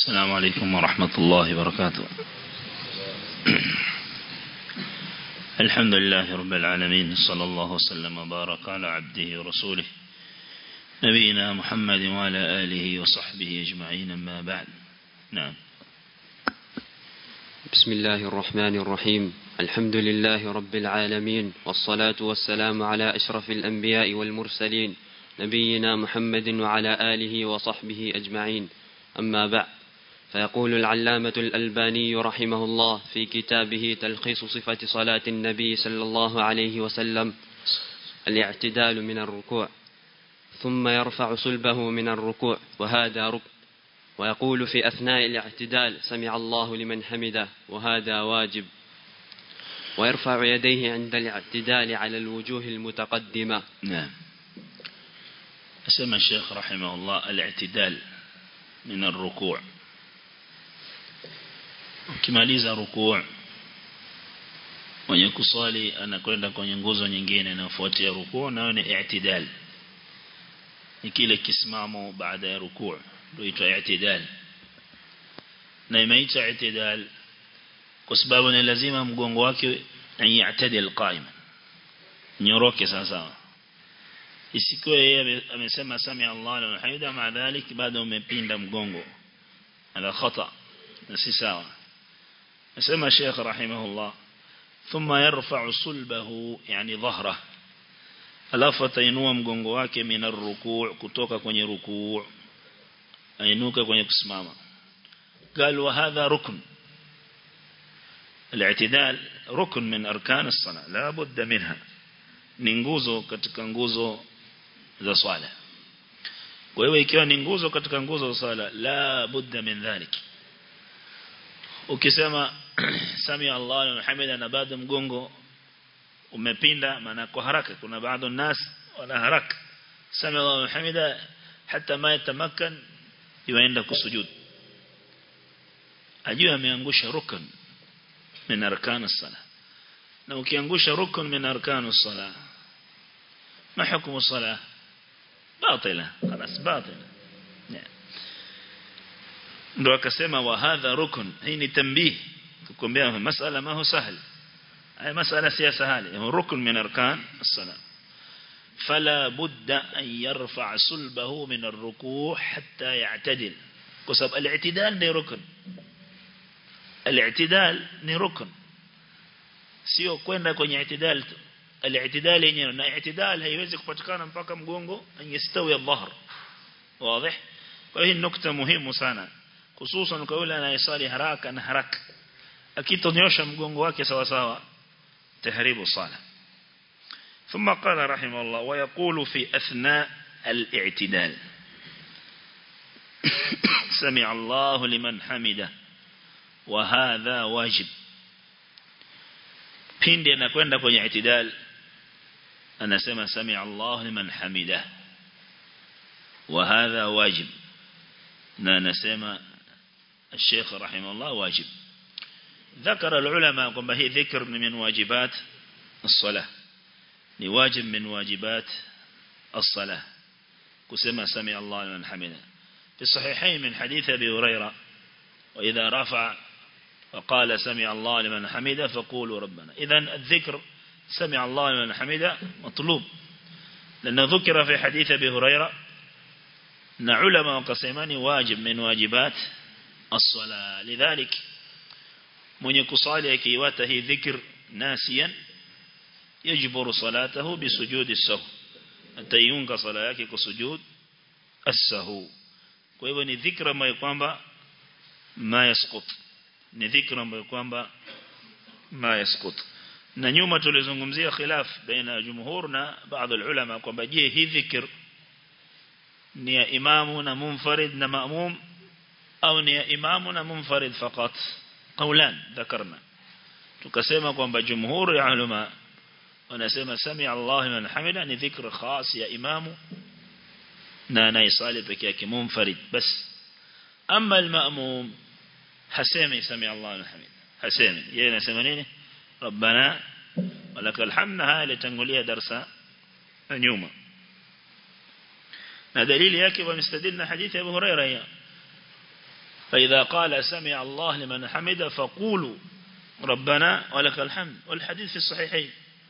السلام عليكم ورحمة الله وبركاته الحمد لله رب العالمين صلى الله وسلم وبارك على عبده ورسوله نبينا محمد وعلى آله وصحبه أجمعين أما بعد نعم بسم الله الرحمن الرحيم الحمد لله رب العالمين والصلاة والسلام على أشرف الأنبياء والمرسلين نبينا محمد وعلى آله وصحبه أجمعين أما بعد فيقول العلامة الألباني رحمه الله في كتابه تلخيص صفة صلاة النبي صلى الله عليه وسلم الاعتدال من الركوع ثم يرفع صلبه من الركوع وهذا ركن ويقول في أثناء الاعتدال سمع الله لمن حمده وهذا واجب ويرفع يديه عند الاعتدال على الوجوه المتقدمة نعم أسمى الشيخ رحمه الله الاعتدال من الركوع ukimaliza rukuu mwenye kuswali anakwenda kwenye nguzo nyingine inayofuatia rukuu nayo ni i'tidal ni kile kisimamo baada ya rukuu ndio itwa i'tidal na imeitwa i'tidal kwa sababu ni lazima mgongo wake yatadil qaima nyoroke sawa isikuwe yeye amesema sami Allah na hamida maadhalik bado umepinda mgongo ala khata na si sawa nasema Sheikh rahimahullah thumma yarfa'u sulbahu yani dhahra alafu atainua mgongo wake mina rukuu kutoka kwenye rukuu ainuka kwenye kusimama قال وهذا ركن الاعتدال ركن من أركان الصلاة لا بد منها ni nguzo katika nguzo za swala kwa hiyo ikiwa ni nguzo katika nguzo za swala la budda min dhalik ukisema sami Allah na hamida na bado mgongo umepinda maana kwa haraka kuna baadhi nas wana haraka sami Allah na hamida hata ma yatamakkan yuenda kusujud ajue ameangusha rukun min arkan as-salah na ukiangusha rukun min arkan as-salah ما حكم الصلاة باطلة خلاص باطلة ndo akasema wa hadha rukun hii ni tambih tukombea masala ma hu sahal ay masala si sahali rukun min arkan as-salat fala budda an yarfa sulbahu min ar-ruku' hatta ya'tadil kwa sababu al-i'tidal ni rukun al-i'tidal ni rukun sio kwenda kwenye i'tidal الاعتدال yenyewe na i'tidal haiwezi kupatikana mpaka mgongo anyastawi al-dhahr wazi kwa hiyo nukta muhimu sana hususan kwa yule anayesali haraka na haraka akitonyosha mgongo wake sawa sawa tahribu sala ثم قال رحمه الله ويقول في أثناء الاعتدال سمع الله لمن حمده وهذا واجب pindi anakwenda kwenye itidal anasema sami Allah liman hamida wa hadha wajib na anasema الشيخ رحمه الله واجب ذكر العلماء kwamba hii dhikr ni min wajibat الصلاه ni wajib min wajibat الصلاه kusema sami Allah liman hamida في الصحيحين من حديث ابي هريره واذا رفع وقال سمع الله لمن حمده فقولوا ربنا إذا الذكر سمع الله لمن حمده مطلوب لأنه ذكر في حديث أبي هريرة أن علماء قسمان واجب من واجبات الصلاة لذلك من يكصالي كيواته ذكر ناسيا يجبر صلاته بسجود السهو أتيونك صلاة كسجود السهو kwa ni dhikra ambayo kwamba ma yasqut ni dhikra ambayo kwamba ma yaskut na nyuma tulizungumzia khilaf baina jumhur na baadhi ya ulama kwamba je hii dhikr ni ya imamu na munfarid na maamum au ni ya imamu na munfarid fakat qawlan dhakarna tukasema kwamba jumhur ya ulama wanasema sami Allah liman hamida ni dhikr khas ya imamu na anayesali peke yake munfarid bas amma al-ma'mum hasemi sami Allah liman hamida hasemi yeye anasema nini rabbana walakal hamd haya litangulia darasa nyuma na dalili yake wamestadili na hadithi ya Abu Huraira hiyo فإذا قال سمع الله لمن حمد فقولوا ربنا ولك الحمد والحديث في الصحيحين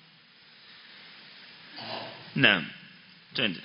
نعم تنجل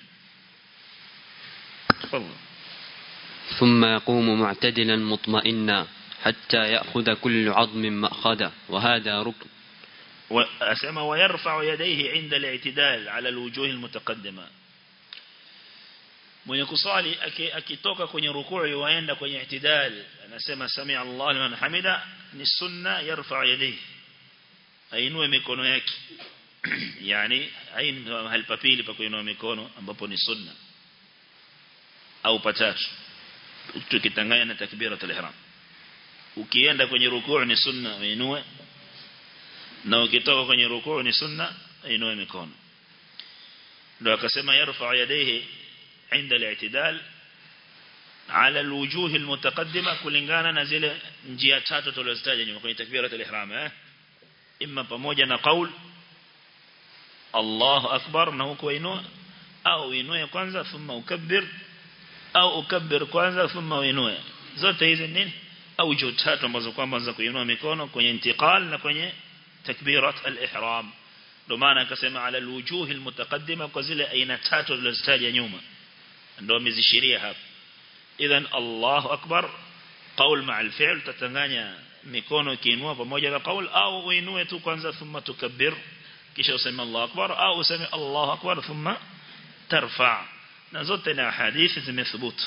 تفضل ثم يقوم معتدلا مطمئنا حتى يأخذ كل عظم مأخذه وهذا ركن وأسمى ويرفع يديه عند الاعتدال على الوجوه المتقدمة mwenye kusali akitoka kwenye rukuu yuaenda kwenye itidal anasema sami Allah liman hamida ni sunna yarfa yadayhi ainue mikono yake yani haini mahali papili pa kuinua mikono ambapo ni sunna au patatu tukitanganya na takbiratul ihram ukienda kwenye rukuu ni sunna uinue na ukitoka kwenye rukuu ni sunna ainue mikono ndio akasema yarfa yadayhi عند الاعتدال على الوجوه المتقدمة kulingana na zile njia tatu tulizozitaja nyuma kwenye takbiratul ihram eh imma pamoja na qaul Allahu akbar na huko inua au inue kwanza thumma ukabbir au ukabbir kwanza thumma uinue zote hizi nini au juu tatu ambazo kwamba za kuinua mikono kwenye intiqal na kwenye takbirat al-ihram ndio maana akasema ala alwujuh almutaqaddima kwa zile aina tatu tulizozitaja nyuma ndio amezishiria hapa idhan Allahu akbar qaul ma'al fi'l tatanganya mikono kiinua pamoja na qaul au uinue tu kwanza thumma tukabbir kisha useme Allahu akbar au useme Allahu akbar thumma tarfa na zote na hadithi zimethubutu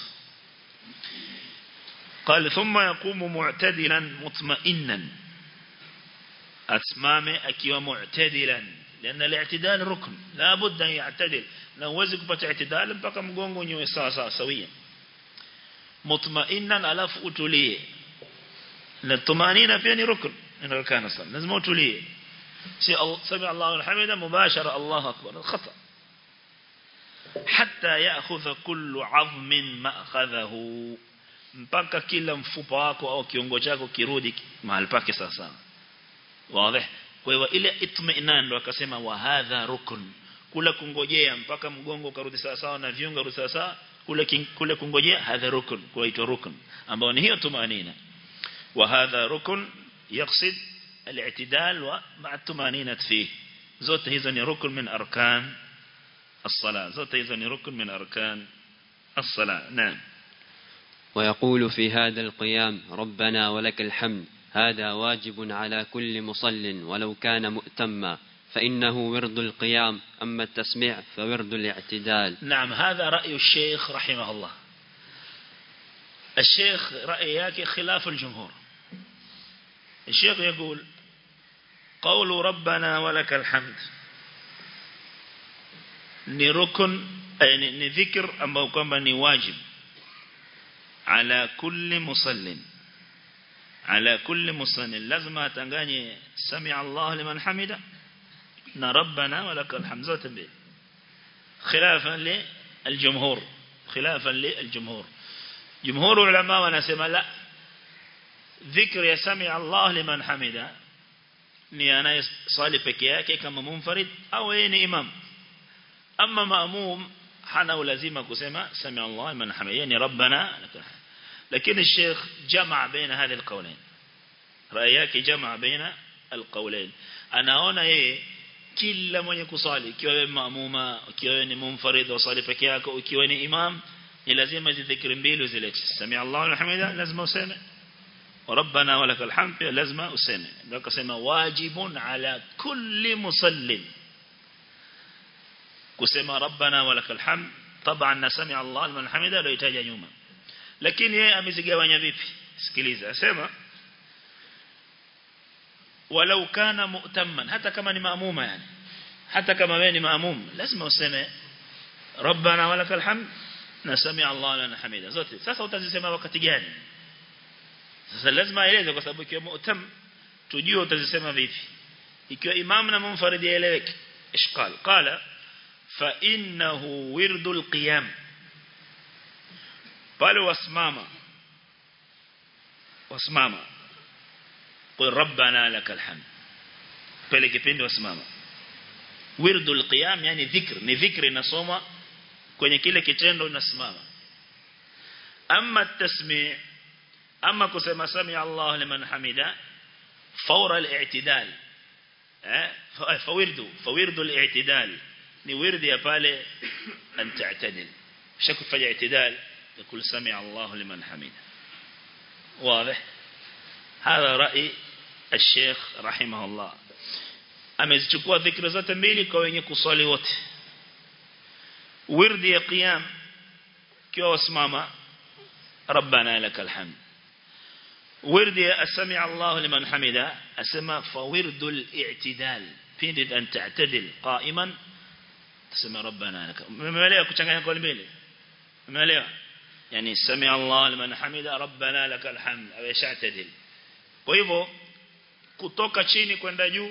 قال ثم يقوم معتدلا مطمئنا أسمامه أكيو معتدلا لأن الاعتدال ركن لا بد أن يعتدل na uwezi kupata itidal mpaka mgongo unyoe sawa sawa sawia mutmainan alafu utulie na tumanina pia ni rukun min arkan salat lazima utulie si sami Allahu alhamida mubashara Allahu akbar khata hatta ya'khudha kullu 'azmin ma'khadhahu mpaka kila mfupa wako au kiungo chako kirudi mahali pake sasa wazi kwa hivyo ile itminan ndo akasema wa hadha rukun kula kungojea mpaka mgongo ukarudi sawa sawa na viungo rudi sawa sawa kule kule kungojea hadha rukun kuitwa rukun ambao ni hiyo tumanina wa hadha rukun yaqsid al-i'tidal wa ma'a tumanina fihi zote hizo ni rukun min arkan الصلاة zote hizo ni rukun min arkan الصلاة نعم ويقول في هذا القيام ربنا ولك الحمد هذا واجب على كل مصل ولو كان مؤتما فإنه ورد القيام أما التسميع فورد الاعتدال نعم هذا رأي الشيخ رحمه الله الشيخ رأيك خلاف الجمهور الشيخ يقول قول ربنا ولك الحمد ni rukun ni, ni dhikr ambao kwamba ni wajib ala kulli musallin ala kulli musallin lazima atanganye sami Allah liman hamida na rabbana walakal hamd zote mbili khilafan li aljumhur khilafan li aljumhur jumhur ulama wanasema la dhikr ya sami Allah liman hamida ni anayesali peke yake kama munfarid au yeye ni imam ama maamum hana ulazima kusema sami Allah liman hamida yani rabbana lakini الشيخ جمع بين هذه القولين رأيك جمع بين القولين anaona yeye kila mwenye kusali ikiwa wewe maamuma ikiwa ni munfarid usali peke yako ikiwa ni imam ni lazima zidhikri mbili zilete sami Allahu alhamida lazima useme rabbana walakal hamd lazima useme ndio akasema wajibun ala kulli musallin kusema rabbana walakal hamd طبعا نسمع الله لمن حمده لو يتاج nyuma lakini yeye amezigawanya vipi sikiliza asema walau kana mu'tamman hata kama ni maamuma yani hata kama wewe ni maamum lazima useme rabbana walakal hamd na sami Allah lana hamida zote sasa utazisema wakati gani sasa lazima aeleze kwa sababu ikiwa mu'tam tujue utazisema vipi ikiwa imam na munfarid yaeleweke ishqal qala fa innahu wirdul qiyam pale wasimama wasimama qul rabbana lakal hamd pale kipindi wasimama wirdul qiyam yani dhikr ni dhikri nasoma kwenye kile kitendo unasimama amma tasmi' ama kusema sami Allah liman hamida fawra al-i'tidal eh fawirdu fawirdu al-i'tidal ni wirdi ya pale an ta'tadil shakufanya i'tidal يقول سمع الله لمن حمده واضح هذا رأي الشيخ رحمه الله amezichukua dhikra zote mbili kwa wenye kuswali wote wirdi ya qiyam kiwa wasimama rabbana lakal hamd wirdi ya asmi Allah liman hamida asema fa wirdul i'tidal pindi an ta'tadil qa'iman asema rabbana lakal umeelewa kuchanganya kwa mbili umeelewa yani sami Allah liman hamida rabbana lakal hamd au shatadil kwa hivyo kutoka chini kwenda juu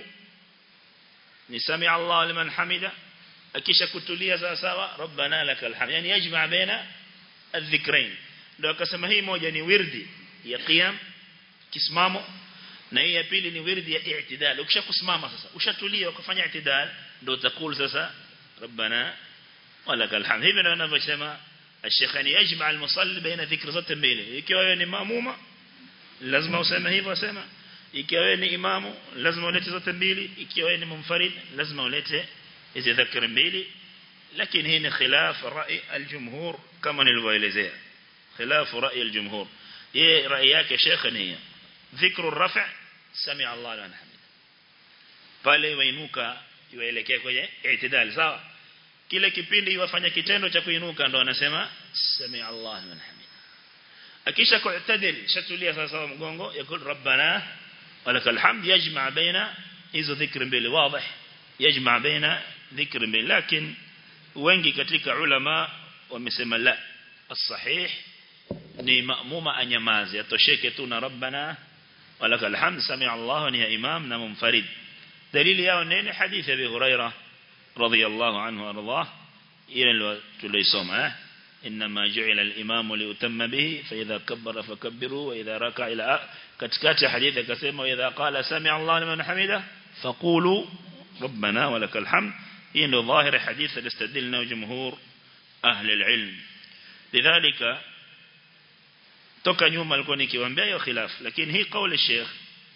ni sami Allah liman hamida akisha kutulia sawa sawa rabbana lakal hamd yani yajma baina adh-dhikrain ndio akasema hii moja ni wirdi ya qiyam kisimamo na hii ya pili ni wirdi ya i'tidal ukishakusimama sasa ushatulia ukafanya i'tidal ndio utakul sasa rabbana walakal hamd hivi ndio anavyosema الشيخ يعني يجمع المصلي بين ذكر zote mbili ikiwa wewe ni maamuma lazima useme hivyo asema ikiwa wewe ni imamu lazima ulete zote mbili ikiwa wewe ni munfarid lazima ulete hizo dhikr mbili lakini hii ni khilaf rai aljumhur kama nilivyoelezea khilaf rai aljumhur yeye rai yake sheikh ni dhikru rafa sami Allah liman hamid pale wainuka iwaelekea kwenye i'tidal sawa kile kipindi wafanya kitendo cha kuinuka ndo anasema sami Allah liman hamid akisha ku'tadil shatulia sasa mgongo yakul rabbana walakal hamd yajma baina hizo dhikri mbili wazi yajma baina dhikri mbili lakini wengi katika ulama wamesema la as-sahih ni maamuma anyamaze atosheke tu na rabbana walakal hamd sami Allah ni ya imam na munfarid dalili yao nini hadithi ya Abi Hurairah رضي الله عنه وارضاه إلى تليسوما إنما جعل الإمام ليتم به فإذا كبر فكبروا وإذا ركع إلى كتكات حديث كسيما وإذا قال سمع الله لمن حمده فقولوا ربنا ولك الحمد إنه ظاهر حديث الاستدلنا جمهور أهل العلم لذلك toka nyuma alikuwa nikiwaambia hiyo khilaf lakini hii kauli Sheikh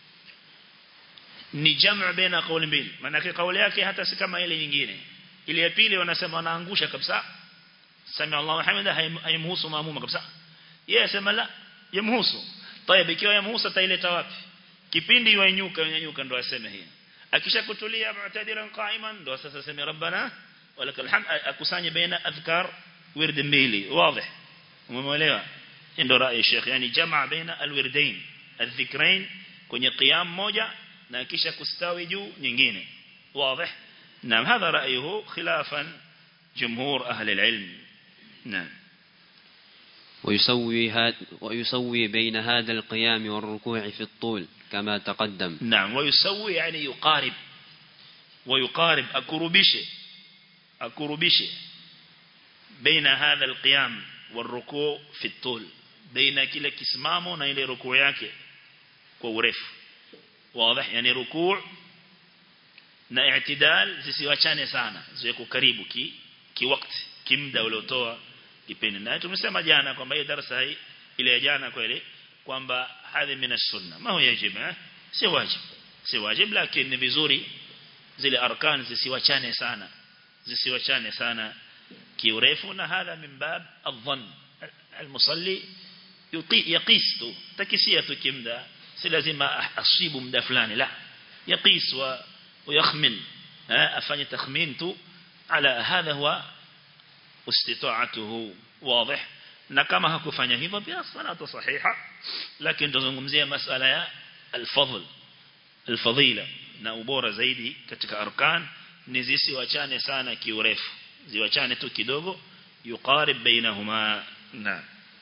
ni jamu baina kauli mbili maana kauli yake hata si kama ile nyingine ile ya pili wanasema wanaangusha kabisa sami Allahu hamida haimhusu maamuma kabisa yeye asema la yamhusu tayeb ikiwa yamhusu ataileta wapi kipindi yuinyuka yunyuka ndo aseme hii akishakutulia mu'tadilan qa'iman ndo sasa sema rabbana walakal hamd akusanye baina adhkar wird mbili wazi umeelewa ndio rai Sheikh yani jamaa baina alwirdain adhikrain kwenye qiyam moja na kisha kustawi juu nyingine wazi naam hadha ra'yuhu khilafan jumhur ahli alilm naam ويسوي هاد ويسوي بين هذا القيام والركوع في الطول كما تقدم نعم ويسوي يعني يقارب ويقارب أكربش أكربش بين هذا القيام والركوع في الطول بين كلا كسمامه نيل ركوع yake kwa urefu واضح يعني ركوع na i'tidal zisiwachane sana ziwe karibu ki kiwakati kimda uliotoa kipindi na tumesema jana kwamba hii darasa hii ile ya jana kweli kwamba hadhi mina sunna ma huwa yajib eh si wajib si wajib lakini ni vizuri zile arkan zisiwachane sana zisiwachane sana kiurefu na hadha min bab adh-dhann المصلي يقيس tu takisia tu kimda si lazima asibu muda fulani la يقيس ويخمن afanye takhmin tu ala hadha huwa استطاعته واضح na kama hakufanya hivyo pia salatu sahiha lakini tuzungumzia masala ya al-fadl al-fadila na ubora zaidi katika arkan ni zisiwachane sana kiurefu ziwachane tu kidogo yuqarib bainahuma na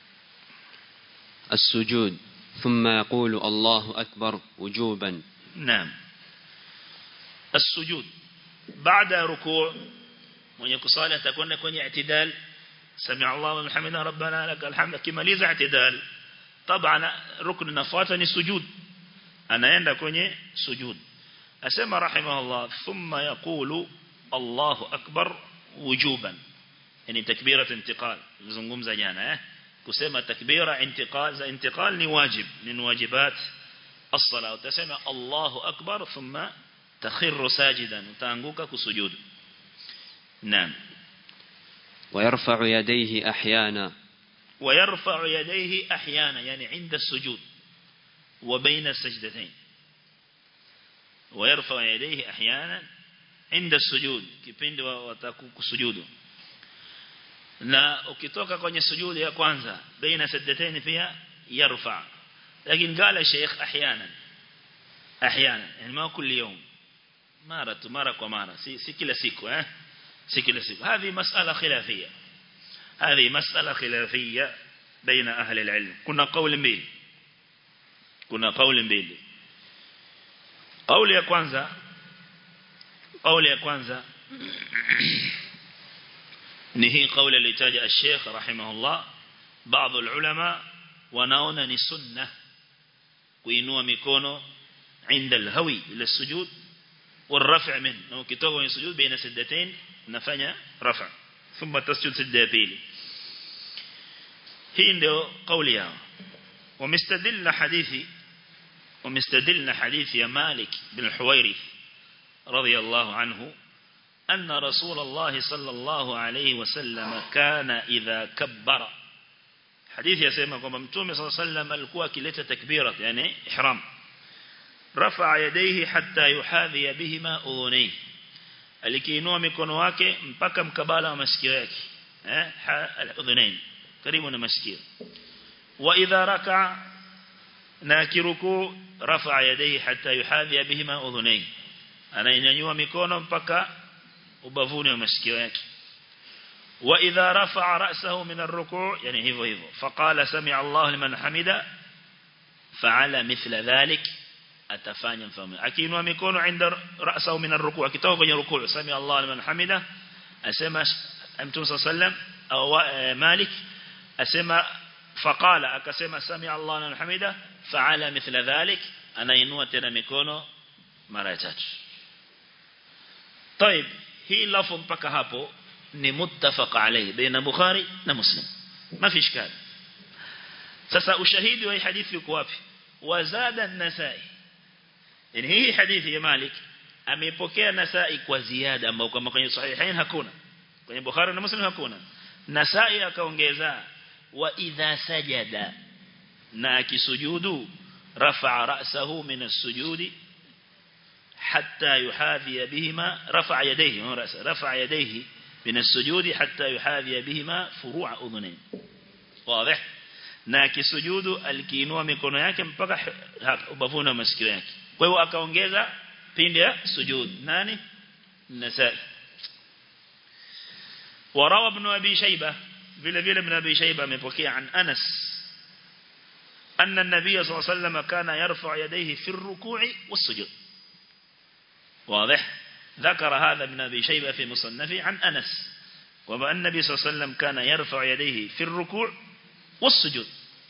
السجود ثم يقول الله أكبر وجوبا نعم السجود بعد ركوع mwenye kusali atakwenda kwenye i'tidal sami'a Allahu liman hamida rabbana lakal hamd kimaliza i'tidal طبعا rukn nafuata ni sujud anaenda kwenye sujud asema rahimahullah thumma yaqulu Allahu akbar wujuban yani takbirat intiqal zungumza jana eh kusema takbira intiqal za intiqal ni wajib min wajibat as-salah utasema Allahu akbar thumma takhiru sajidan utaanguka kusujudu naam ويرفع يديه أحيانا ويرفع يديه أحيانا يعني عند السجود وبين السجدتين ويرفع يديه أحيانا عند السجود kipindi watakusujudu na ukitoka kwenye sujudi ya kwanza baina sajdatayn pia yarfa lakini قال الشيخ احيانا احيانا يعني ما كل يوم mara tu mara kwa mara si si kila siku eh si kila siku هذه مسألة خلافية هذه مسألة خلافية بين أهل العلم كنا قول mbili kuna kauli mbili kauli ya kwanza kauli ya kwanza ni hii kauli aliyotaja al-Sheikh rahimahullah baadhi ulama wanaona ni sunna kuinua mikono عند الهوي الى السجود والرفع منه لو كتوka kwenye sujud baina sajdatain nafanya rafa thumma tasjud sajda ya pili hii ndio kauli yao ومستدل حديثي ومستدلنا حديث يا مالك بن الحويرث رضي الله عنه أن رسول الله صلى الله عليه وسلم كان إذا كبر حديث يسمى كما متومي صلى الله عليه وسلم الكوى كلتا تكبيرة يعني إحرام رفع يديه حتى يحاذي بهما أذنيه alikiinua mikono wake mpaka mkabala wa masikio yake eh udhunain karibu na masikio wa idha raka na kiruku rafa yadayhi hatta yuhadhi bihima udhunain anainyanyua mikono mpaka ubavuni wa masikio yake wa idha rafa ra'sahu min ar-ruku' yani hivyo hivyo faqala sami'a Allahu liman hamida fa'ala mithla dhalik atafanya mfano akiinua mikono inda ra'sahu min ar-ruku' akitoka kwenye ruku' sami'a Allahu liman hamida asema Mtume sallam au Malik asema faqala akasema sami'a Allahu liman hamida fa'ala mithla dhalik anainua tena mikono mara tatu طيب hii lafu mpaka hapo ni muttafaq alayhi baina Bukhari na Muslim ma fi ishkal sasa ushahidi wa hii hadithi uko wapi wazada an-Nasa'i yani hii hadithi ya Malik amepokea Nasa'i kwa ziada ambao kama kwenye sahihain hakuna kwenye Bukhari na Muslim hakuna Nasa'i akaongeza wa idha sajada na akisujudu rafa'a ra'sahu min as-sujudi حتى يحاذي بهما رفع يديه رفع يديه من السجود حتى يحاذي بهما فروع أذنين واضح na akisujudu alikiinua mikono yake mpaka ubavuni wa masikio yake kwa hiyo akaongeza pindi ya sujud nani nasai warawa ibn abi shayba vile vile ibn abi shayba amepokea an anas anna an-nabiy sallallahu alayhi wasallam kana yarfa yadayhi fi ar-ruku'i was-sujud واضح ذكر هذا ابن أبي شيبة في مصنفه عن أنس وما النبي صلى الله عليه وسلم كان يرفع يديه في الركوع والسجود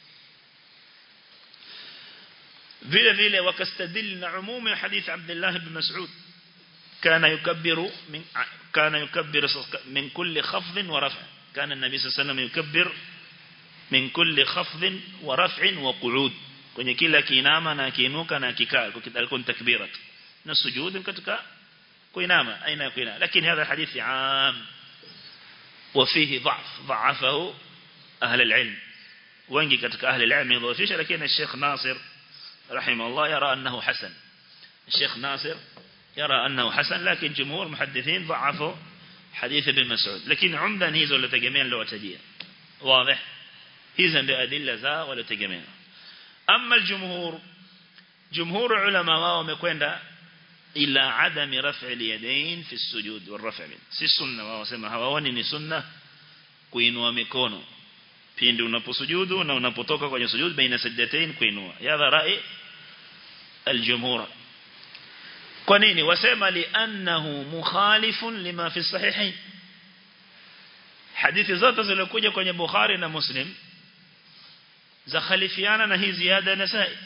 vile vile wakastadil na umumi hadith Abdullah ibn Mas'ud kana yukabbiru min kana yukabbiru min kulli khafd wa raf' kana an-nabi sallallahu alayhi wasallam yukabbir min kulli khafd wa raf' wa qu'ud kwenye kila kiinama na kiinuka na kikaa alikuwa takbirat na sujud katika kuinama aina ya kuinama lakini hadha hadithi am وفيه ضعف ضعفه أهل العلم wengi katika ahli العلم يضوفيش لكن الشيخ ناصر رحمه الله يرى أنه حسن الشيخ ناصر يرى أنه حسن لكن جمهور محدثين ضعفوا حديث ابن مسعود لكن عمدا هيزو لتجميع لو تجيه واضح هيزا بأدلة ذا ولا تجميع أما الجمهور جمهور علماء wamekwenda ila adami raf'i al-yadayn fi as-sujud wal-raf' min si sunna wao wasema hawaoni ni sunna kuinua mikono pindi unaposujudu na unapotoka kwenye sujud baina sajdatayn kuinua hadha ra'i al-jumhur kwa nini wasema li annahu mukhalifun lima fi sahihayn hadithi zote zilizokuja kwenye Bukhari na Muslim za khalifiana na hii ziada nasai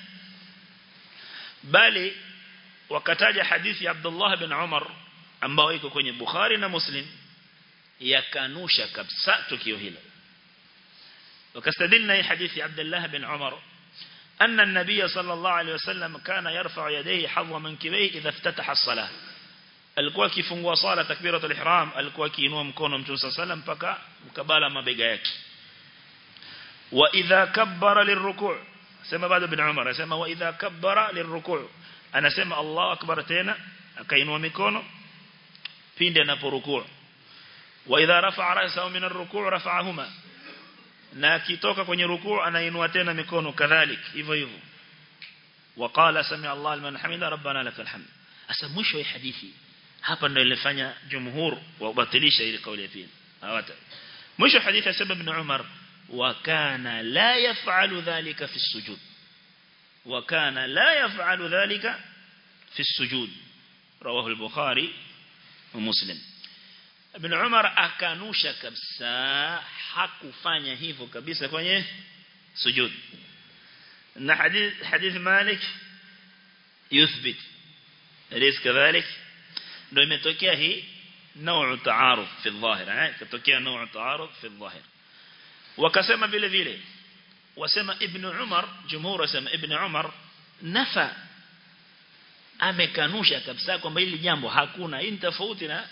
bali wakataja hadithi ya Abdullah bin Umar ambao iko kwenye Bukhari na Muslim yakanusha kabisa tukio hilo وكستدلنا حديث عبد الله بن عمر أن النبي صلى الله عليه وسلم كان يرفع يديه حظ منكبيه إذا افتتح الصلاة alikuwa akifungua swala takbiratul ihram alikuwa akiinua mkono mtume sallam mpaka mkabala mabega yake wa idha kabbara lirruku' sema bado ibn umar anasema wa idha kabbara lirruku' anasema Allahu akbar tena akainua mikono pindi anaporukuu wa idha rafa'a ra'sahu min ar-ruku' rafa'ahuma na akitoka kwenye rukuu anainua tena mikono kadhalik hivyo hivyo وقال سمع الله لمن حمده ربنا لك الحمد asa mwisho wa hadithi hapa ndio ilifanya jumhur wabatilisha ile kauli ya pili hawata mwisho hadithi ya sababu ibn Umar wa kana la yaf'alu dhalika fi sujud wa kana la yaf'alu dhalika fi sujud rawahu al-bukhari wa muslim ibn Umar akanusha kabisa hakufanya hivyo kabisa kwenye sujud na hadith hadith Malik yuthbit أليس كذلك ndio imetokea hii نوع تعارض في الظاهر eh katokea نوع تعارض في الظاهر wakasema vile vile wasema ibn Umar jumhur wasema ibn Umar nafa amekanusha kabisa kwamba hili jambo hakuna hii tofauti na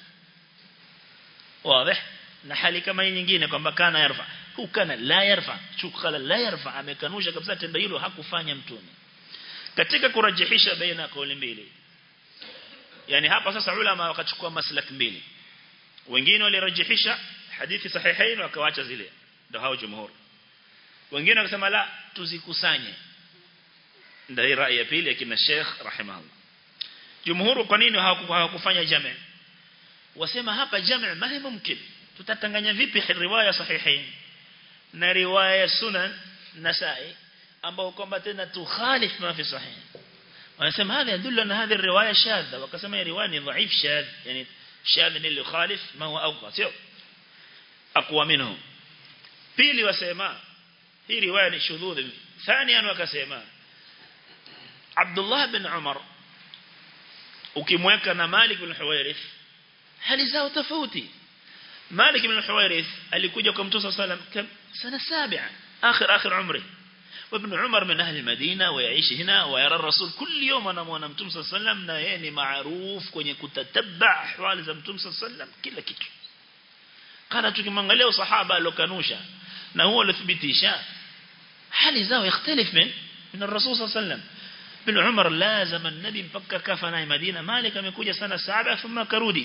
wazi na hali kama hii nyingine kwamba kana yarfa hu kana la yarfa chukala la yarfa amekanusha kabisa tendo hilo hakufanya mtume katika kurajihisha baina kauli mbili yani hapa sasa ulama wakachukua maslak mbili wengine walirajihisha hadithi sahihain wakawaacha zile ndio hao jumhur wengine wakasema la tuzikusanye ndio rai ya pili ya kina Sheikh rahimahullah jumhur kwa nini hawakufanya jami' wasema hapa jami' ma mumkin tutatanganya vipi riwaya sahihain na riwaya sunan nasai ambao kwamba tena tukhalif ma fi sahih wanasema hadha yadullu na hadhi riwaya shadha wakasema hii riwaya ni dhaif shadh yani shadh ni اللي khalif ma huwa awqa sio aqwa minhu pili wasema hii riwaya ni shudhudh thaniyan wakasema Abdullah bin Umar ukimweka na Malik bin Huwairith hali zao tofauti Malik bin Huwairith alikuja kwa Mtume صلى الله عليه وسلم sana saba akhir akhir umri وابن عمر من أهل المدينة ويعيش هنا ويرى الرسول كل يوم أنا موانا متوم صلى الله عليه وسلم نهيني معروف كوني كتتبع أحوال زي متوم صلى الله عليه وسلم كلا كتو قال tukimwangalia sahaba alokanusha na huo alithibitisha hali zao يختلف من من الرسول صلى الله عليه وسلم bin Umar lazima nabi mpaka kafa naye Madina Malik amekuja sana saba thumma karudi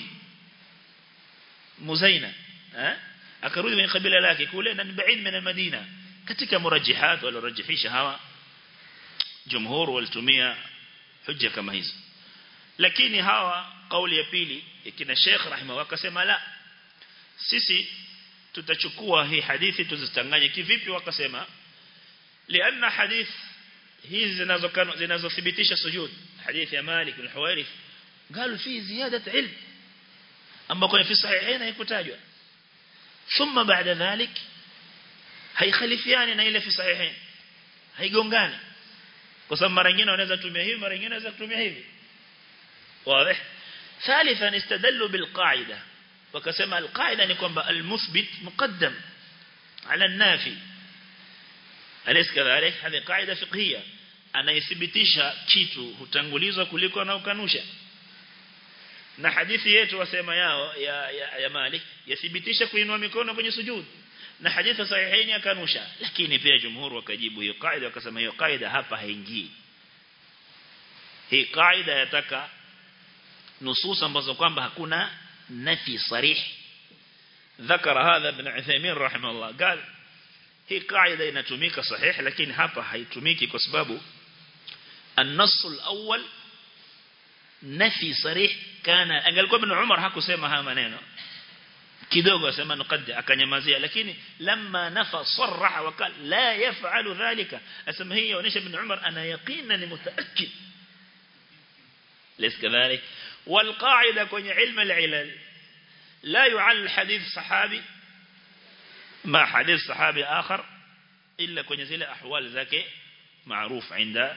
Muzaina eh akarudi kwenye kabila lake kule na ni baid min Madina katika murajihat waliorajihisha hawa jumhur walitumia hujja kama hizo lakini hawa kauli ya pili kina Sheikh rahimahu akasema la sisi tutachukua hii hadithi tuzitanganye kivipi wakasema lianna hadith hizi zinazokano zinazothibitisha sujud hadithi ya Malik bin Huwairith قالوا في زيادة علم أما كنا في الصحيحين هيكتاجوا ثم بعد ذلك haikhalifiani na ile fi sahihain haigongani kwa sababu mara nyingine wanaweza kutumia hivi mara nyingine wanaweza kutumia hivi wazi ثالثا استدلوا بالقاعده wakasema alqaida ni kwamba almuthbit muqaddam ala an-nafi alis kadhalik hadi qaida fiqhiyya anayethibitisha kitu hutangulizwa kuliko anaokanusha na hadithi yetu wasema yao ya, ya, ya Malik yathibitisha kuinua mikono kwenye sujud na hadithi sahihaini akanusha lakini pia jumhur wakajibu hiyo kaida wakasema hiyo kaida hapa haingii hii kaida yataka nusus ambazo kwamba hakuna nafi sarih ذكر هذا ابن عثيمين رحمه الله قال هي قاعدة inatumika صحيح lakini hapa haitumiki kwa sababu النص الأول نفي صريح كان angalikuwa ibn Umar hakusema haya maneno kidogo asema nuqaddi akanyamazia lakini lamma nafa sarraha wakal la yaf'alu dhalika asema hii yaonesha ibn Umar ana yaqina ni mutaakkid ليس كذلك والقاعدة kwenye علم العلل لا يعل حديث صحابي مع حديث صحابي آخر إلا kwenye zile أحوال zake معروف عند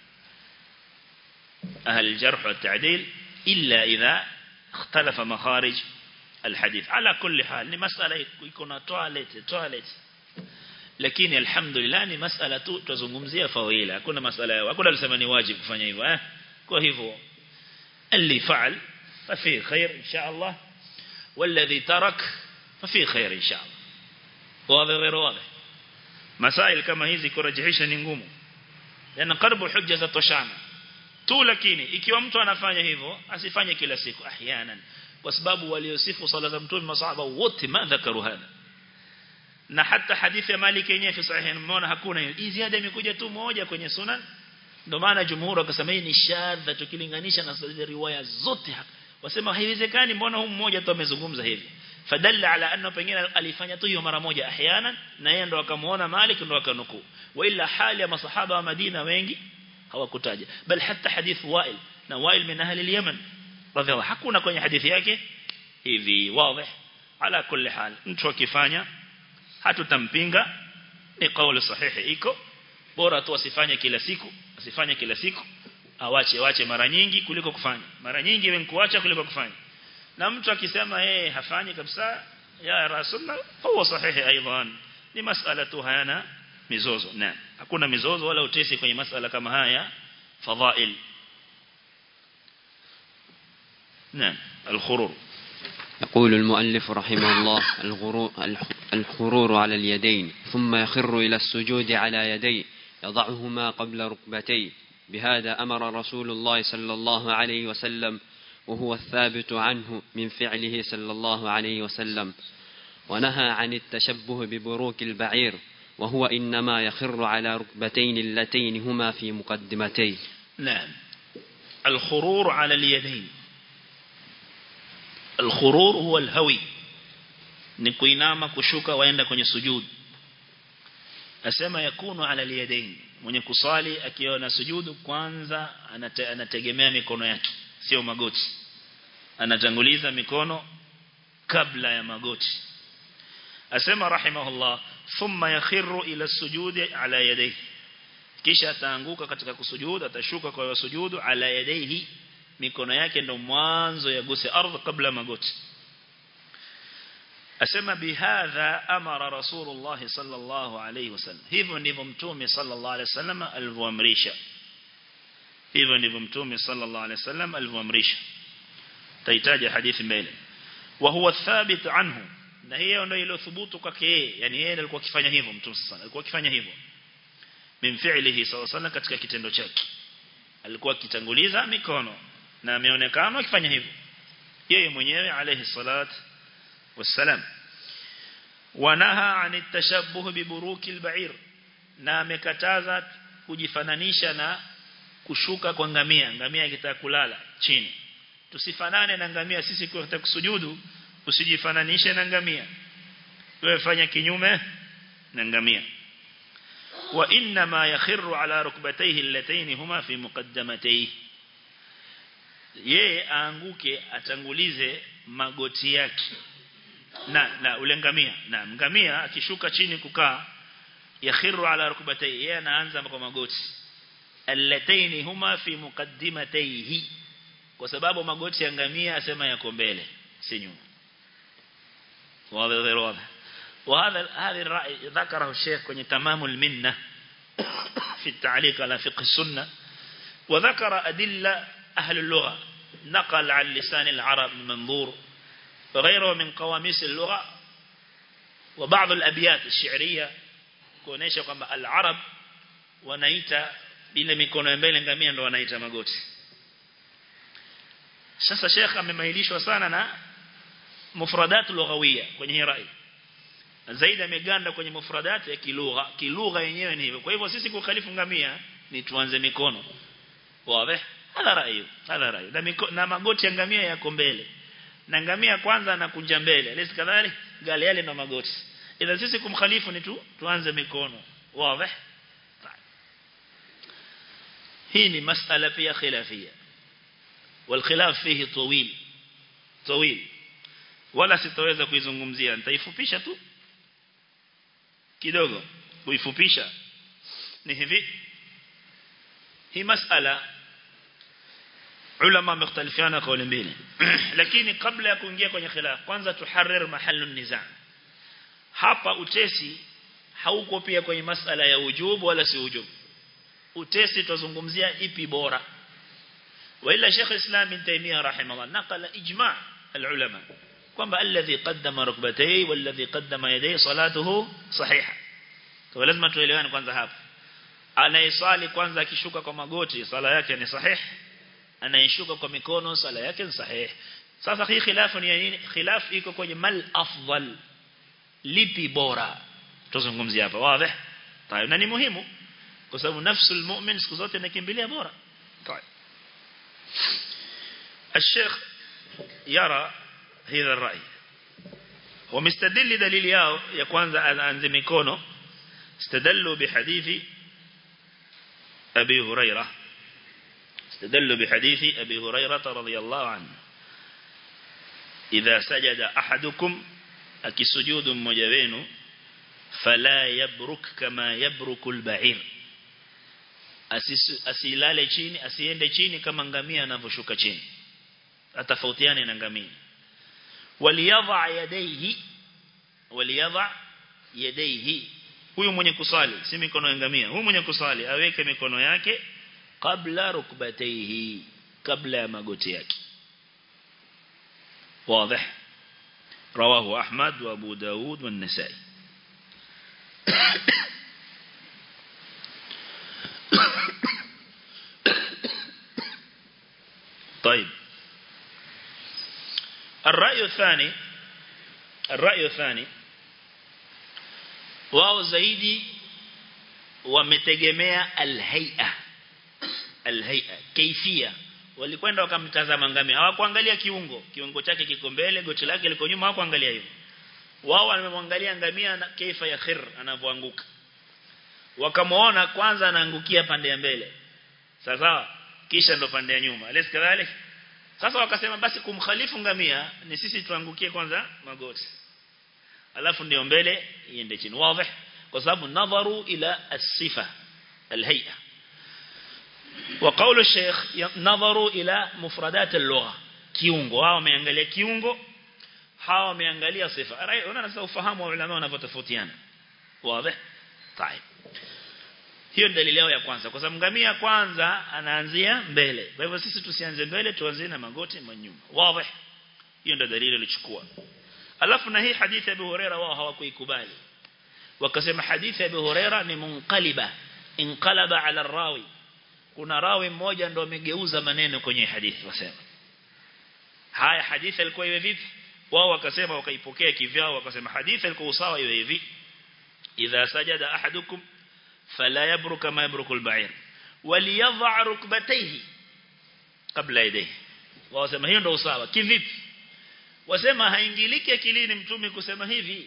أهل الجرح والتعديل إلا إذا اختلف مخارج الحديث على كل حال ni masala iko na toilet toilet lakini alhamdulillah ni masala tu tuzungumzia fawila hakuna masala yao hakuna alisema ni wajibu kufanya hivyo eh kwa hivyo اللي فعل ففي خير إن شاء الله والذي ترك ففي خير إن شاء الله واضح غير واضح مسائل كما hizi kurajisha ni ngumu yana karibu hujja za toshana tu lakini ikiwa mtu anafanya hivyo asifanye kila siku ahyanan kwa sababu waliosifu sala za mtume masahaba wote ma dhakaru hada na hata hadithi ya Malik yenyewe fi sahih mmeona hakuna hii ziada imekuja tu moja kwenye sunan ndio maana jumhur wakasema hii ni shadha tukilinganisha na zile riwaya zote wasema haiwezekani mbona huyu mmoja tu amezungumza hivi fadalla ala anna pengine alifanya tu hiyo mara moja ahyana na yeye ndo akamuona Malik ndo akanukuu wa ila hali ya masahaba wa Madina wengi hawakutaja bal hata hadith Wail na Wail min ahli al-Yaman radhiallahu hakuna kwenye hadithi yake hivi wazi ala kulli hal mtu akifanya hatutampinga ni kauli sahihi iko bora tu asifanye kila siku asifanye kila siku awache wache mara nyingi kuliko kufanya mara nyingi wewe kuacha kuliko kufanya na mtu akisema yeye hafanyi kabisa ya rasulullah huwa sahihi aidan ni masala tu hayana mizozo na hakuna mizozo wala utesi kwenye masala kama haya fadhail نعم الخرور يقول المؤلف رحمه الله الخرور على اليدين ثم يخر إلى السجود على يديه يضعهما قبل ركبتيه بهذا أمر رسول الله صلى الله عليه وسلم وهو الثابت عنه من فعله صلى الله عليه وسلم ونهى عن التشبه ببروك البعير وهو إنما يخر على ركبتين اللتين هما في مقدمتيه نعم الخرور على اليدين الخرور هو الهوي ni kuinama kushuka waenda kwenye sujud asema yakunu ala aliyadain mwenye kusali akiwa na sujudu kwanza anate, anategemea mikono yake sio magoti anatanguliza mikono kabla ya magoti asema rahimahullah thumma yakhiru ila sujudi ala yadayhi kisha ataanguka katika kusujudu atashuka kwa sujudu ala yadayhi mikono yake ndo mwanzo yaguse ardhi kabla magoti asema bihadha amara rasulullah sallallahu alayhi wasallam hivyo ndivyo mtume sallallahu alayhi wasallam alivyoamrisha hivyo ndivyo mtume sallallahu alayhi wasallam alivyoamrisha tahitaji hadithi mbele wa huwa thabit anhu na hiyo ndio iliyothubutu kwake yeye yani yeye alikuwa akifanya hivyo mtume sallallahu alikuwa akifanya hivyo min fi'lihi sallallahu alayhi katika kitendo chake alikuwa akitanguliza mikono na ameonekana akifanya hivyo yeye mwenyewe alayhi salatu والسلام ونهى عن التشبه ببروك البعير na amekataza kujifananisha na kushuka kwa ngamia ngamia ikitaka kulala chini tusifanane na ngamia sisi kwa kusujudu usijifananishe na ngamia wewe fanya kinyume na ngamia wa inna ma yakhiru ala rukbatayhi allatayn huma fi muqaddamatayhi yeye aanguke atangulize magoti yake na na ule ngamia na ngamia akishuka chini kukaa yakhiru ala rukbatayhi yeye anaanza kwa magoti allataini huma fi muqaddimatayhi kwa sababu magoti ya ngamia asema yako mbele si nyuma واضح واضح وهذا هذه الرأي ذكره الشيخ kwenye تمام المنة في التعليق على فقه السنة وذكر أدلة أهل اللغة نقل عن لسان العرب من منظور وغيره من قواميس اللغة وبعض الأبيات الشعرية kuonesha kwamba al-arab wanaita ile mikono ya mbele ngamia ndo wanaita magoti sasa Sheikh amemailishwa sana na mufradat lughawiyya kwenye hii rai zaidi ameganda kwenye mufradat ya kilugha kilugha yenyewe ni hivyo kwa hivyo sisi kukhalifu ngamia ni tuanze mikono wazi hala rai hala rai na, miko, na magoti ya ngamia yako mbele na ngamia kwanza anakunja mbele alisi kadhali gale yale na magoti ila sisi kumkhalifu ni tu tuanze mikono wazi hii ni masala pia khilafia والخلاف فيه طويل طويل wala sitaweza kuizungumzia nitaifupisha tu kidogo kuifupisha ni hivi hii masala ulama wamختلفana kauli mbili lakini kabla ya kuingia kwenye khilaf kwanza tuharrir mahallu nizaa hapa utesi hauko pia kwenye masala ya ujubu wala si ujubu utesi tuzungumzia ipi bora وإلا شيخ الإسلام ابن تيمية رحمه الله نقل إجماع العلماء kwamba alladhi qaddama rukbatayhi walladhi qaddama yadayhi salatuhu sahiha kwa lazima tuelewane kwanza hapa anayesali kwanza akishuka kwa magoti sala yake ni sahih anayeshuka kwa mikono sala yake ni sahih sasa hii khilafu ni nini khilaf iko kwenye mal afdal lipi bora tuzungumzia hapa wazi tayari na ni muhimu kwa sababu nafsul mu'min siku zote inakimbilia bora tayari الشيخ يرى هذا الرأي ومستدل دليل yao ya kwanza anaanza mikono استدلوا بحديث أبي هريرة استدلوا بحديث أبي هريرة رضي الله عنه إذا سجد أحدكم أكي سجود مجبين فلا يبرك كما يبرك البعير asilale chini asiende chini kama ngamia anavyoshuka chini atafautiane na ngamia waliyadha yadayhi waliyadha yadayhi huyu mwenye kusali si mikono ya ngamia huyu mwenye kusali aweke mikono yake kabla rukbatayhi kabla ya magoti yake واضح رواه أحمد وأبو داود والنسائي طيب الرأي الثاني الرأي الثاني wao zaidi wametegemea alhay'a alhay'a kaifia walikwenda wakamtazama ngamia hawakuangalia kiungo kiungo chake kiko mbele goti lake liko nyuma hawakuangalia hivyo wao wamemwangalia ngamia na kaifa ya khir anavyoanguka wakamuona kwanza anaangukia pande ya mbele sasa kisha ndo pande ya nyuma alis kadhalik sasa wakasema basi kumkhalifu ngamia ni sisi tuangukie kwanza magoti alafu ndio mbele iende chini wazi kwa sababu nadharu ila as-sifa al-hay'a وقول الشيخ نظروا إلى مفردات اللغة kiungo wao wameangalia kiungo hawa wameangalia sifa unaona sasa ufahamu wa ulama wanavyotofautiana wazi طيب hiyo dalili yao ya kwanza kwa sababu ngamia kwanza anaanzia mbele kwa hivyo sisi tusianze mbele tuanze na magoti manyuma wazi hiyo ndio dalili ilichukua alafu na hii hadithi ya Abu Huraira wao hawakuikubali wakasema hadithi ya Abu Huraira ni munqaliba inqalaba ala rawi kuna rawi mmoja ndo amegeuza maneno kwenye hadithi wasema haya hadithi ilikuwa iwe vipi wao wakasema wakaipokea kivyao wakasema hadithi ilikuwa usawa iwe hivi idha sajada ahadukum fala yabru kama yabruku al-ba'ir waliyadha rukbatayhi kabla yadayhi wasema hiyo ndio usawa kivipi wasema haingiliki akilini mtume kusema hivi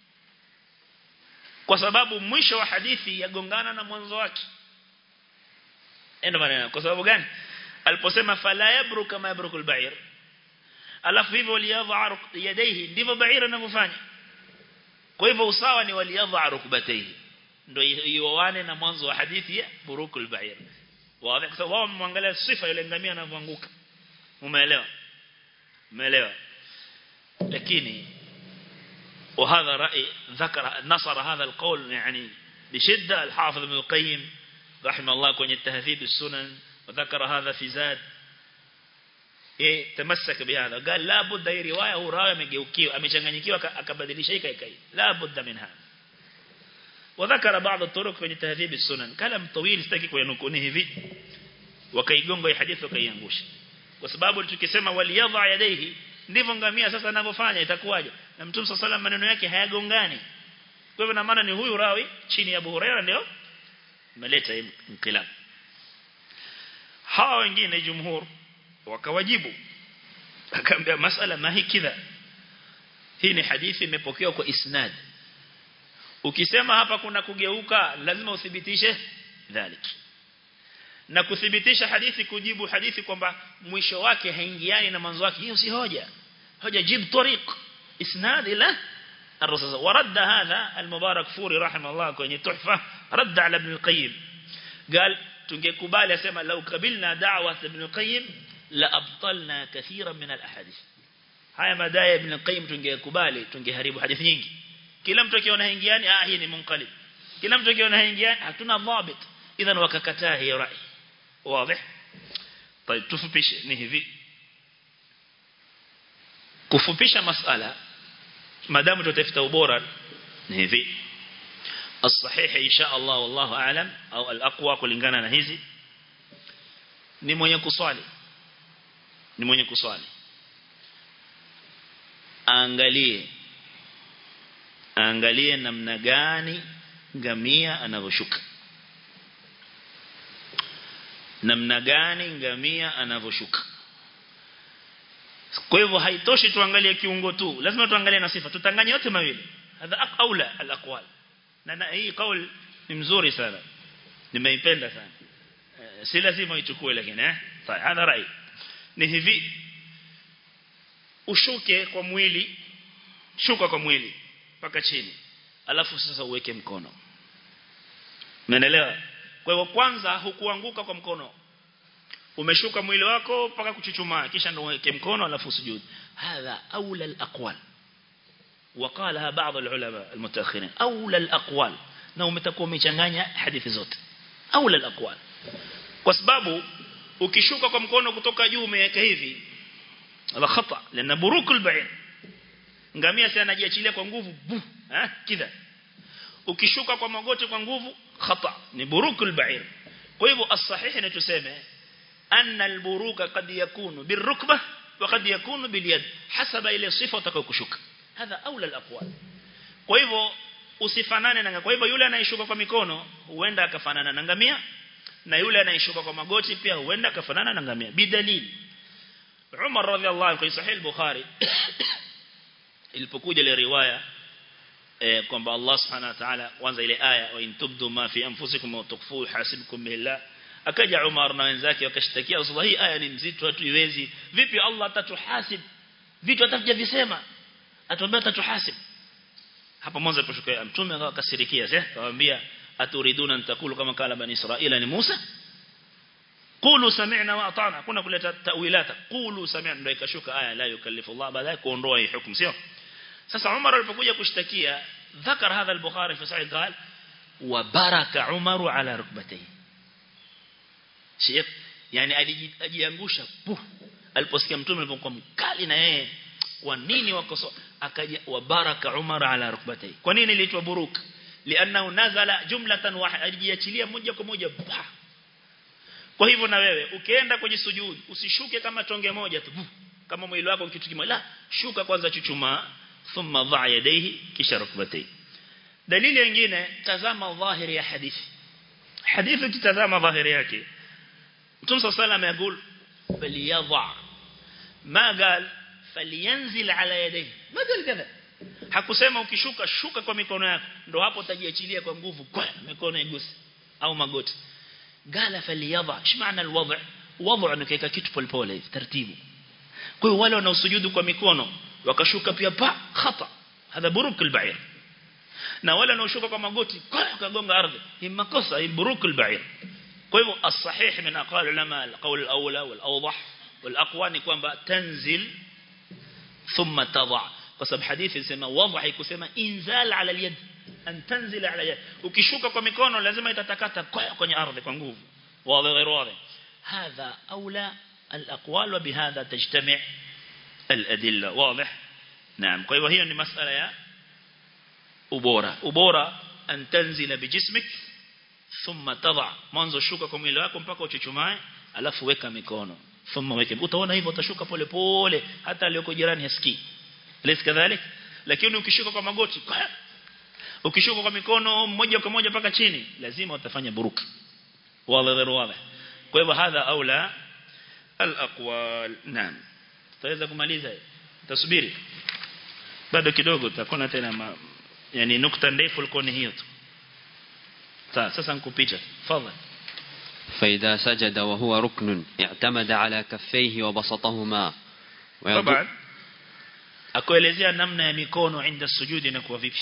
kwa sababu mwisho wa hadithi yagongana na mwanzo wake endo maneno kwa sababu gani aliposema fala yabru kama yabruku al-ba'ir alafu hivyo waliyadha yadayhi ndivyo ba'ir anavyofanya kwa hivyo usawa ni waliyadha rukbatayhi ndio ioane na mwanzo wa hadithi ya buruku al-ba'ir wazi kwa sababu wao mwangalia sifa yule ngamia anavyoanguka umeelewa umeelewa lakini وهذا رأي ذكر نصر هذا القول يعني بشدة الحافظ ابن القيم رحمه الله كون التهذيب السنن وذكر هذا في زاد إيه تمسك بهذا قال لا بد هي رواية هو راوي مجيوكيو amechanganyikiwa akabadilisha hii kai la budda min hada وذكر بعض الطرق في تهذيب السنن كلام طويل sitaki kuyanukuni hivi wakaigonga hii hadithi wakaiangusha kwa sababu tukisema waliyadha yadaihi ndivyo ngamia sasa anavyofanya itakuwaje na mtume صلى الله maneno yake hayagongani kwa hivyo na maana ni huyu rawi chini ya Abu Huraira ndio meleta inqilab hawa wengine jumhur wakawajibu akaambia masala mahi kidha hii ni hadithi imepokewa kwa isnad ukisema hapa kuna kugeuka lazima uthibitishe dhalik na kuthibitisha hadithi kujibu hadithi kwamba mwisho wake haingiani na mwanzo wake hiyo si hoja hoja jib tariq isnad ila الرسول ورد هذا المبارك فوري رحمه الله kwenye tuhfa رد على ابن القيم قال tungekubali asema lau kabilna da'wa ibn al-qayyim la abtalna kathiran min al-ahadith haya madai ibn al-qayyim tungekubali tungeharibu hadithi nyingi kila mtu akiona haingiani ah hii ni munqalib kila mtu akiona haingia hatuna dhabit idhan wakakataa hiyo rai wazi طيب tufupishe ni hivi kufupisha masala madamu tutafuta ubora ni hivi الصحيح إن شاء الله والله أعلم أو الأقوى kulingana na hizi ni mwenye kuswali ni mwenye kuswali angalie angalie namna gani ngamia anavyoshuka namna gani ngamia anavyoshuka kwa hivyo haitoshi tuangalie kiungo tu lazima tuangalie na sifa tutanganye yote mawili hadha aula alaqwal na, na hii kauli ni mzuri sana nimeipenda sana e, si lazima ichukue lakini eh sawa hadha rai ni hivi ushuke kwa mwili shuka kwa mwili mpaka chini alafu sasa uweke mkono umeelewa kwa hivyo kwanza hukuanguka kwa mkono umeshuka mwili wako mpaka kuchuchumaa kisha ndio uweke mkono alafu sujud hadha aula alaqwal وقالها بعض العلماء المتأخرين أولى الأقوال na umetakuwa umechanganya hadithi zote aula alaqwal kwa sababu ukishuka kwa mkono kutoka juu umeweka hivi ala khata lana burukul ba'in ngamia si anajiachilia kwa nguvu bu eh kidha ukishuka kwa magoti kwa nguvu khata ni burukul ba'ir kwa hivyo as-sahih ni tuseme anna al-buruka qad yakunu birrukbah wa qad yakunu bilyad hasaba ile sifa utakayokushuka hadha aula al-aqwal kwa hivyo usifanane na kwa hivyo yule anayeshuka kwa mikono huenda akafanana na ngamia na yule anayeshuka kwa magoti pia huenda akafanana na ngamia bidalili Umar radhiallahu anhu sahih al-Bukhari ilipokuja ile riwaya eh, kwamba Allah subhanahu wa ta'ala kwanza ile aya wa in tubdu ma fi anfusikum wa tukhfu hasibukum billah akaja Umar na wenzake wakashtakia Rasulullah hii aya ni mzito hatu iwezi vipi Allah atatuhasib vitu atakuja visema atuambia atatuhasib hapa mwanzo aliposhuka mtume akakasirikia sasa akamwambia aturiduna nitakulu kama kala bani israila ni Musa qulu sami'na wa ata'na kuna kuleta tawilata qulu sami'na ndio ikashuka aya la yukallifu Allah baadaye kuondoa hii hukumu sio sasa Umar alipokuja kushtakia ذكر هذا البخاري في صحيح قال وبارك عمر على ركبتيه شيخ yani alijiangusha pu aliposikia mtume alipokuwa mkali na yeye kwa nini wakoso akaja wabaraka Umar ala rukbatayhi kwa nini iliitwa buruk lianna nazala jumlatan wahida alijiachilia moja kwa moja kwa hivyo na wewe ukienda kwenye sujud usishuke kama tonge moja tu kama mwili wako kitu kimoja la shuka kwanza chuchumaa thumma dha yadayhi kisha rukbatayhi dalili nyingine tazama dhahiri ya hadithi hadithi kitazama dhahiri yake Mtume صلى الله عليه وسلم يقول فليضع ما قال فلينزل على يديه ما قال كذا hakusema ukishuka shuka kwa mikono yako ndo hapo utajiachilia kwa nguvu kwa mikono igusi au magoti gala faliyadha shmaana alwadh wadh ni kaika kitu polepole taratibu kwa hiyo wale wanaosujudu kwa mikono wakashuka pia pa khata hadha buruk albair na wale wanaoshuka kwa magoti kwa kagonga ardhi ni makosa hii buruk albair kwa hivyo as-sahih min aqwal ulama al-qawl al-awla wal-awdah wal-aqwa ni kwamba tanzil thumma tadha kwa sababu hadithi inasema wadha haikusema inzal ala al-yad an tanzila ala yad ukishuka kwa mikono lazima itatakata kwenye ardhi kwa nguvu wazi غير واضح هذا اولى الاقوال وبهذا تجتمع الادله واضح نعم kwa hivyo hiyo ni masala ya ubora ubora an tanzila bijismik thumma tadha mwanzo shuka kwa mwili wako mpaka uchuchumae alafu weka mikono thumma weke utaona hivyo utashuka pole pole hata aliyoko jirani hasikii lesi kadhalik lakini ukishuka kwa magoti ukishuka kwa mikono moja kwa moja mpaka chini lazima utafanya buruka wala غير واضح kwa hivyo hadha aula alaqwal naam tutaweza kumaliza tasubiri bado kidogo tutakuwa tena ma, yani nukta ndefu ilikuwa ni hiyo tu sasa nikupicha tafadhali فإذا سجد وهو ركن اعتمد على كفيه وبسطهما طبعا akuelezea namna ya mikono inda sujudi inakuwa vipi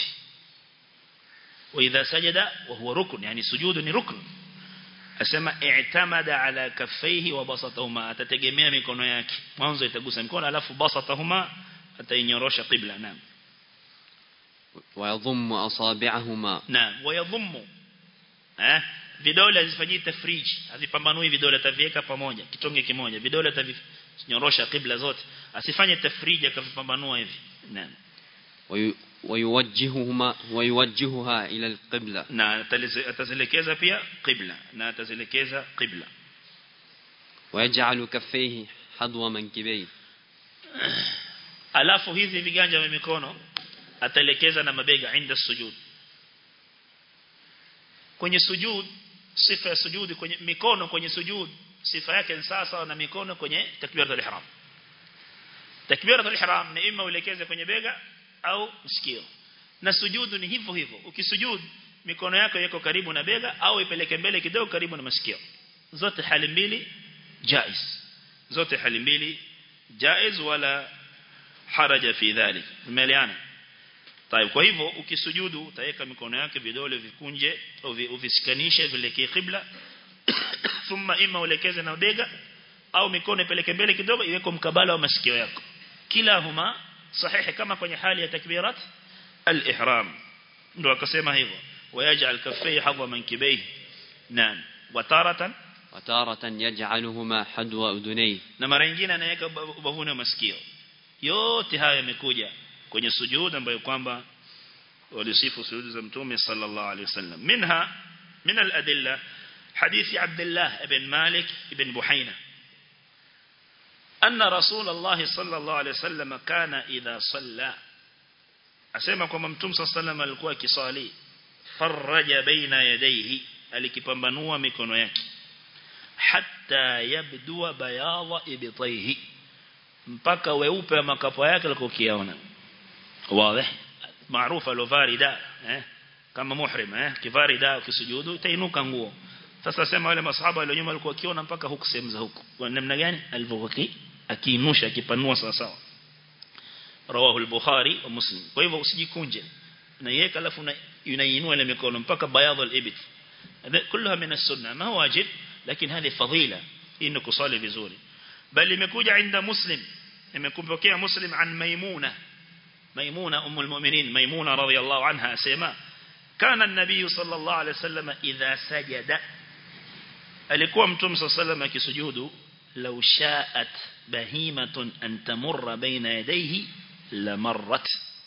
واذا سجد وهو ركن يعني سجود ni rukn asema i'tamada ala kaffaihi wa basatahuma atategemea mikono yake mwanzo itagusa mikono alafu basatahuma atainyorosha qibla naam ويضم أصابعهما naam wayadhummu eh vidole hazifanyii tafriji hazipambanui vidole ataviweka pamoja kitonge kimoja vidole atavinyorosha kibla zote asifanye tafriji akavipambanua hivi naam وي- ويوجههما ويوجهها إلى القبلة na atalize- atazielekeza pia qibla na atazielekeza qibla ويجعل كفيه حذو منكبيه alafu hizi viganja vya mikono ataelekeza na mabega inda sujud kwenye sujud sifa ya sujudi kwenye mikono kwenye sujud sifa yake ni sawa sawa na mikono kwenye takbiratul ihram takbiratul ihram ni ima uelekeze kwenye bega au sikio na sujudu ni hivyo hivyo ukisujud mikono yako yako karibu na bega au ipeleke mbele kidogo karibu na masikio zote hali mbili jaiz zote hali mbili jaiz wala haraja fi dhalik tumeelewana طيب kwa hivyo ukisujudu utaweka mikono yake vidole vikunje au vi- uvisikanishe vilekee qibla thumma ima uelekeze na bega au mikono ipeleke mbele kidogo iweko mkabala wa masikio yako kila huma sahihi kama kwenye hali ya takbirat al-ihram ndio akasema hivyo wayaj'al kaffayhi hadwa mankibayhi naam wa taratan وتارة يجعلهما حذو أذنيه na mara nyingine anaweka uba- ubavuni wa masikio yote haya yamekuja kwenye sujud ambayo kwamba walisifu sujud za mtume sallallahu alaihi wasallam minha min al-adilla hadithi Abdullah ibn Malik ibn Buhaina anna Rasulullah sallallahu alaihi wasallam kana idha salla asema kwamba mtume sallallahu alaihi wasallam alikuwa akisali faraja baina yadayhi alikipambanua mikono yake hatta yabdua bayadha ibtayhi mpaka weupe wa makapo yake alikokiona wazi maarufu alovarida eh kama muhrim eh kivarida ukisujudu itainuka nguo sasa sema wale masahaba wale nyuma walikuwa kiona mpaka huku sehemu za huku kwa namna gani alivyokuwa akiinusha akipanua sawa sawa rawahu al-bukhari wa muslim kwa hivyo usijikunje naiweka alafu unainua ile mikono mpaka bayadha al-ibt كلها من السنة ما هو واجب لكن هذه فضيلة إنه كصالي vizuri بل imekuja عند مسلم imekumpokea مسلم عن ميمونة ميمونة أم المؤمنين ميمونة رضي الله عنها سيما كان النبي صلى الله عليه وسلم إذا سجد alikuwa mtume صلى الله عليه وسلم akisujudu لو شاءت بهيمة أن تمر بين يديه لمرت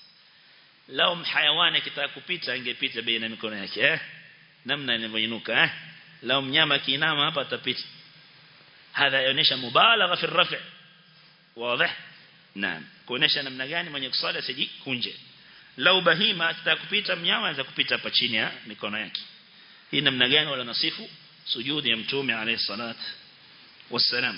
لو حيوان kitaka kupita angepita baina mikono yake eh namna inavyoinuka eh lao mnyama kiinama hapa atapita hadha yaonesha mubalagha fi rafi wazi naam kuonesha namna gani mwenye kusali asijikunje lau bahima atataka kupita mnyama anaweza kupita hapa chini ya mikono yake hii namna gani wala nasifu sujudi ya mtume alayhi salat wassalam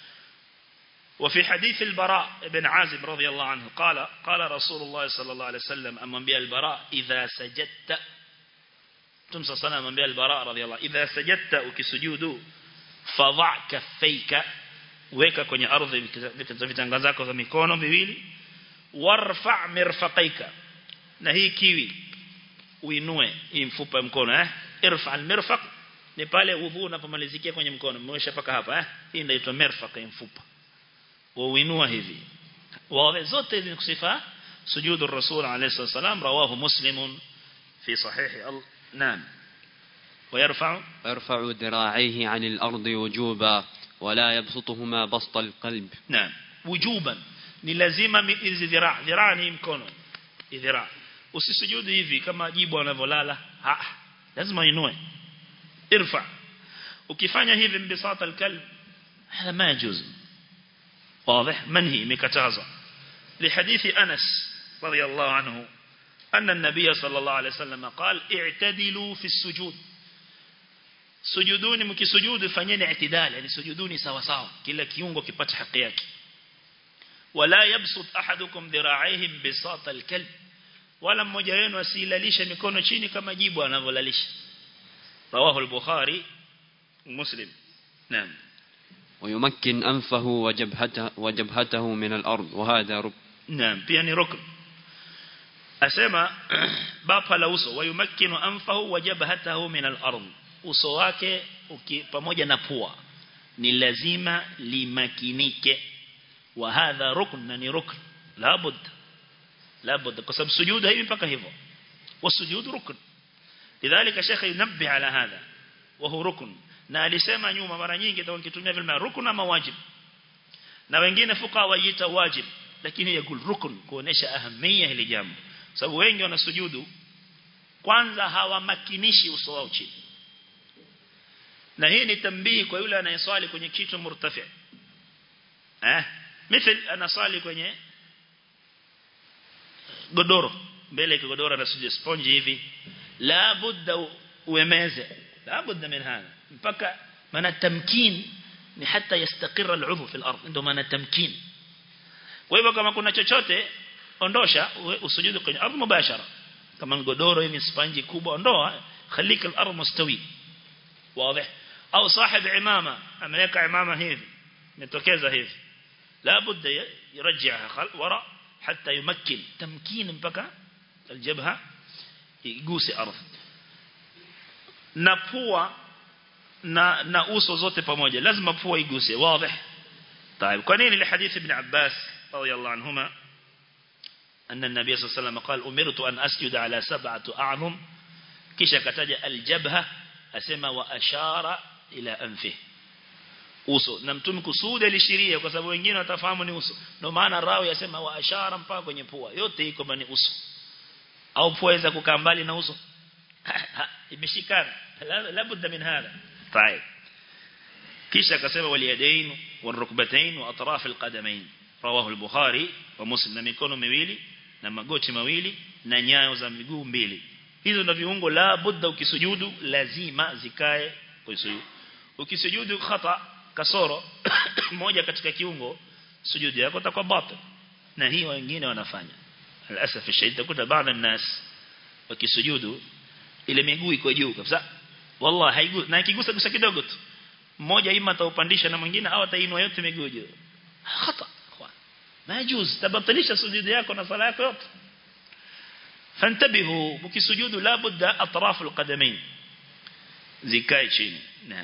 وفي حديث البراء بن عازب رضي الله عنه قال قال رسول الله صلى الله عليه وسلم أمام بها البراء إذا سجدت Mtume صلى الله عليه وسلم البراء رضي الله idha sajadta ukisujudu fadha kaffaika weka kwenye ardhi vitanga zako za mikono viwili warfa mirfaqaika na hii kiwi uinue hii mfupa mkono eh irfa almirfaq ni pale udhu unapomalizikia kwenye mkono mmewesha paka hapa eh hii inaitwa mirfaq ya mfupa uinua hivi wawe zote hizi kusifa sujudu rasul alayhi wasallam rawahu muslimun fi sahih نعم ويرفع ويرفع ذراعيه عن الأرض وجوبا ولا يبسطهما بسط القلب نعم وجوبا ni lazima hizi dhiraa dhiraa ni mkono dhiraa usisujudu hivi kama jibu anavyolala ah lazima inue irfa ukifanya hivi mbisata alkalb hada ma yajuz واضح منهي مكتازا لحديث أنس رضي الله عنه أن النبي صلى الله عليه وسلم قال اعتدلوا في السجود sujuduni mkisujudu fanyeni i'tidal yani sujuduni sawa sawa kila kiungo kipate haki yake wala yabsut ahadukum dhira'aihi bisat alkalb wala mmoja wenu asilalisha mikono chini kama jibu anavyolalisha rawahu al-bukhari muslim naam ويمكن أنفه وجبهته, وجبهته من الأرض وهذا ركن نعم pia ni rukn asema bapa la uso wayumakkinu anfahu wa jabhatahu min al-ard uso wake pamoja na pua ni lazima limakinike wa hadha rukn na ni rukn labud labda kwa sababu sujud hivi mpaka hivyo والسجود ركن لذلك شيخ ينبه على هذا وهو ركن na alisema nyuma mara nyingi ndio nikitumia vile rukun ama wajib na wengine fuqa waita wajib lakini yakul rukun kuonesha ahamia hili jambo sababu wengi wanasujudu kwanza hawamakinishi uso wao chini na hii ni tambii kwa yule anayeswali kwenye kitu murtafi eh mithil anaswali kwenye godoro mbele ya godoro anasujudu sponge hivi la budda uemeze la budda min hada mpaka maana tamkin ni hata yastakira al-udhu fi al-ard ndio maana tamkin kwa hivyo kama kuna chochote ondosha usujudu kwenye ardhi mubashara kama godoro hivi sponge kubwa ondoa khalika al-ard mustawi wazi au sahib imama ameweka imama hivi imetokeza hivi la budda yarjiha wara حتى يمكن تمكين mpaka الجبهه iguse ardhi na pua na na uso zote pamoja lazima pua iguse wazi طيب kwa nini الحديث ابن عباس رضي الله عنهما أن النبي صلى الله عليه وسلم قال أمرت أن أسجد على سبعة أعظم kisha kataja aljabha asema wa ashara ila anfi uso na mtume kusudi alishiria kwa sababu wengine watafahamu ni uso ndio maana rawi yasema wa ashara mpaka kwenye pua yote iko ni uso au pua iweza kukaa mbali na uso imeshikana labda min hada طيب kisha akasema waliyadain warukbatain wa atraf alqadamain rawahu al-bukhari wa muslim na mikono miwili na magoti mawili na nyayo za miguu mbili hizo ndio viungo la budda ukisujudu lazima zikae kusujudu ukisujudu khata kasoro moja katika kiungo sujudi yako itakuwa batil na hii wengine wanafanya alasaf shadid kuta baadhi الناس wakisujudu ile miguu iko juu kabisa wallahi haigu na ikigusa gusa kidogo tu mmoja ima ataupandisha na mwingine au atainua yote miguu juu khata ما يجوز تبطلش سجود yako na sala yako yote فانتبهوا ukisujudu la budda atraf alqadamain zikae chini naam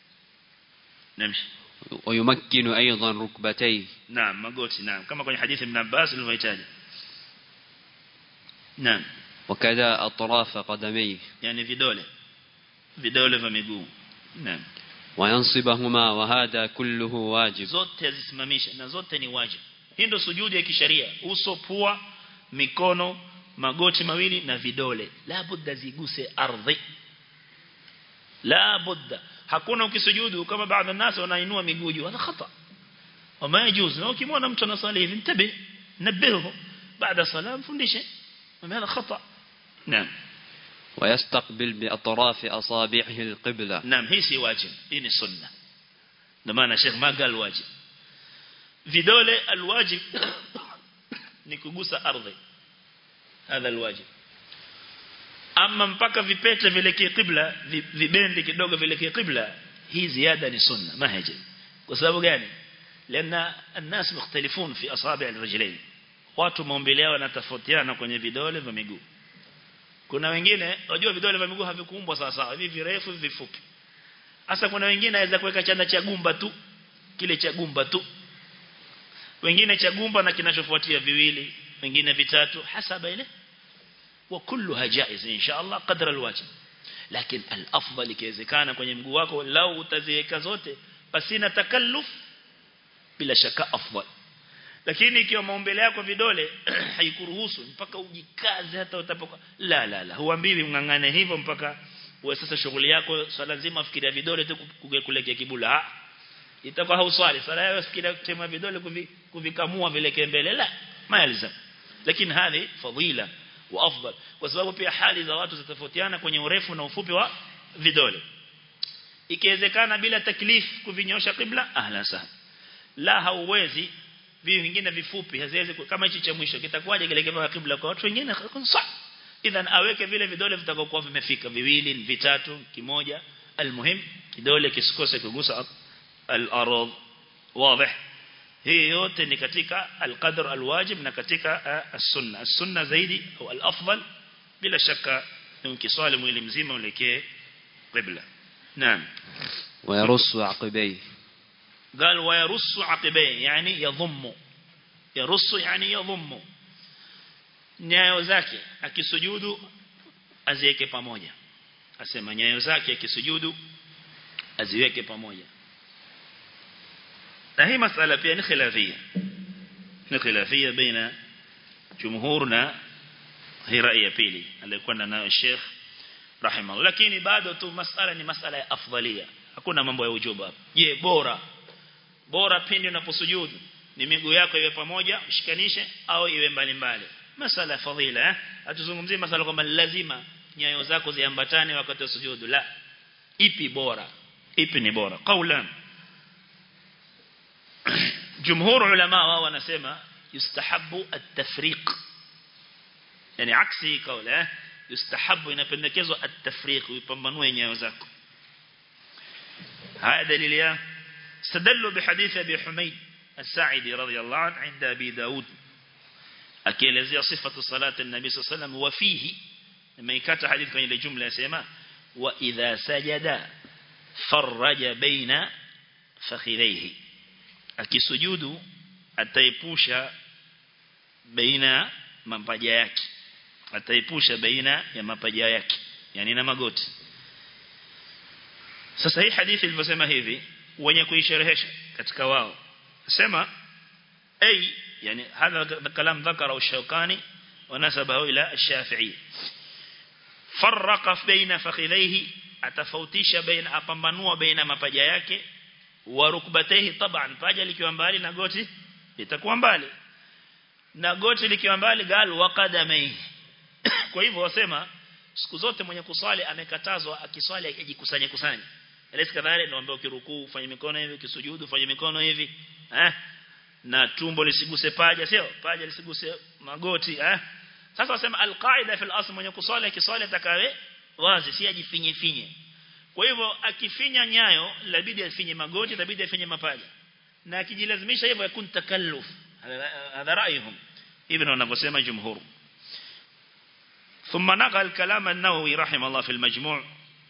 نمشي ويمكن أيضا ركبتيه نعم magoti naam kama kwenye hadithi ibn Abbas nilivyoitaja naam وكذا أطراف قدميه yani vidole vidole vya miguu naam وينصبهما وهذا كله واجب zote azisimamisha na zote ni wajibu hii ndio sujudi ya kisheria uso pua mikono magoti mawili na vidole la budda ziguse ardhi la budda hakuna ukisujudu kama baadhi ya nasi wanainua miguu juu hada khata wama yajuz na ukimwona mtu anasali hivi mtabe nabihu baada salam fundishe هذا خطأ نعم ويستقبل بأطراف أصابعه القبلة نعم هي سي واجب هي سنة لما أنا شيخ ما قال واجب vidole alwajib ni kugusa ardhi hadha alwajib ama mpaka vipete vilekee qibla vibendi kidogo vilekee qibla hii ziada ni sunna mahajib kwa sababu gani lana الناس مختلفون في اصابع الرجلين watu maumbile yao yanatofautiana kwenye vidole vya miguu kuna wengine unajua vidole vya miguu havikuumbwa sawa sawa hivi virefu vifupi hasa kuna wengine anaweza kuweka chanda cha gumba tu kile cha gumba tu wengine cha gumba na kinachofuatia viwili wengine vitatu hasaba ile wa kulluha jaiz insha Allah qadra alwajib lakini alafdal ikiwezekana kwenye mguu wako lau utaziweka zote pasina takalluf bila shaka afdal lakini ikiwa maumbile yako vidole haikuruhusu mpaka ujikaze hata utapoka la la la huambiwi ungangane hivyo mpaka uwe sasa shughuli yako swala nzima afikiria vidole tu kulekea kibula itakuwa hauswali sala yako fikiria kutema vidole kuvikamua vileke mbele la maelza lakini hali fadhila wa afdal kwa sababu pia hali za watu zitofautiana kwenye urefu na ufupi wa vidole ikiwezekana bila taklif kuvinyosha kibla ahla sana la hauwezi vivi vingine vifupi haziwezi kama hichi cha mwisho kitakuwaje kile kama kibla kwa watu wengine sawa idhan aweke vile vidole vitakayokuwa vimefika viwili vitatu kimoja almuhim kidole kisikose kugusa al-ardh wazi hii yote ni katika al-qadr al-wajib na katika as-sunna as-sunna zaidi au al-afdal bila shaka ni ukiswali mwili mzima ulekee qibla naam ويرص عقبيه قال ويرص عقبيه يعني يضم يرص يعني يضم nyayo zake akisujudu aziweke pamoja asema nyayo zake akisujudu aziweke pamoja na hii masala pia ni khilafia ni khilafia baina jumhur na hii rai ya pili aliyokuwa nayo Sheikh rahimahullah lakini bado tu masala ni masala ya afdalia hakuna mambo ya ujuba je bora bora pindi unaposujudu ni miguu yako iwe pamoja ushikanishe au iwe mbali mbali masala fadhila eh hatuzungumzie masala kwamba lazima nyayo zako ziambatane wakati wa sujudu la ipi bora ipi ni bora qaulan jumhur ulama wao wanasema yustahabu at-tafriq yani aksi kaula eh yustahabu inapendekezwa at-tafriq upambanue nyayo zako haya dalili ya استدلوا بحديث أبي حميد الساعدي رضي الله عنه عند أبي داود akielezea sifatu salati an-nabi sallallahu wa fihi imeikata hadithi kwenye ile jumla yasema wa idha sajada faraja baina fakhidaihi akisujudu ataepusha baina mapaja yake ataepusha baina ya mapaja yake yani na magoti sasa hii hadithi ilivyosema hivi wenye kuisherehesha katika wao sema ay يعني هذا الكلام ذكره الشوكاني ونسبه إلى الشافعي فرق بين فخذيه atafautisha baina apambanua baina mapaja yake wa rukbatehi taban paja likiwa mbali na goti litakuwa mbali na goti likiwa mbali gal waqadamai kwa hivyo wasema siku zote mwenye kuswali amekatazwa akiswali ajikusanye kusanye elesi kadhalika naomba ukirukuu ufanye mikono hivi ukisujudu ufanye mikono hivi eh na tumbo lisiguse paja sio paja lisiguse magoti eh sasa wasema alqaida fil asl mwenye kuswali akiswali atakawe wazi si ajifinye finye kwa hivyo akifinya nyayo labidi afinye magoti labidi afinye mapaja na akijilazimisha hivyo yakun takalluf hadha ra'yuhum ibn wanavyosema jumhur ثم نقل كلام النووي رحمه الله في المجموع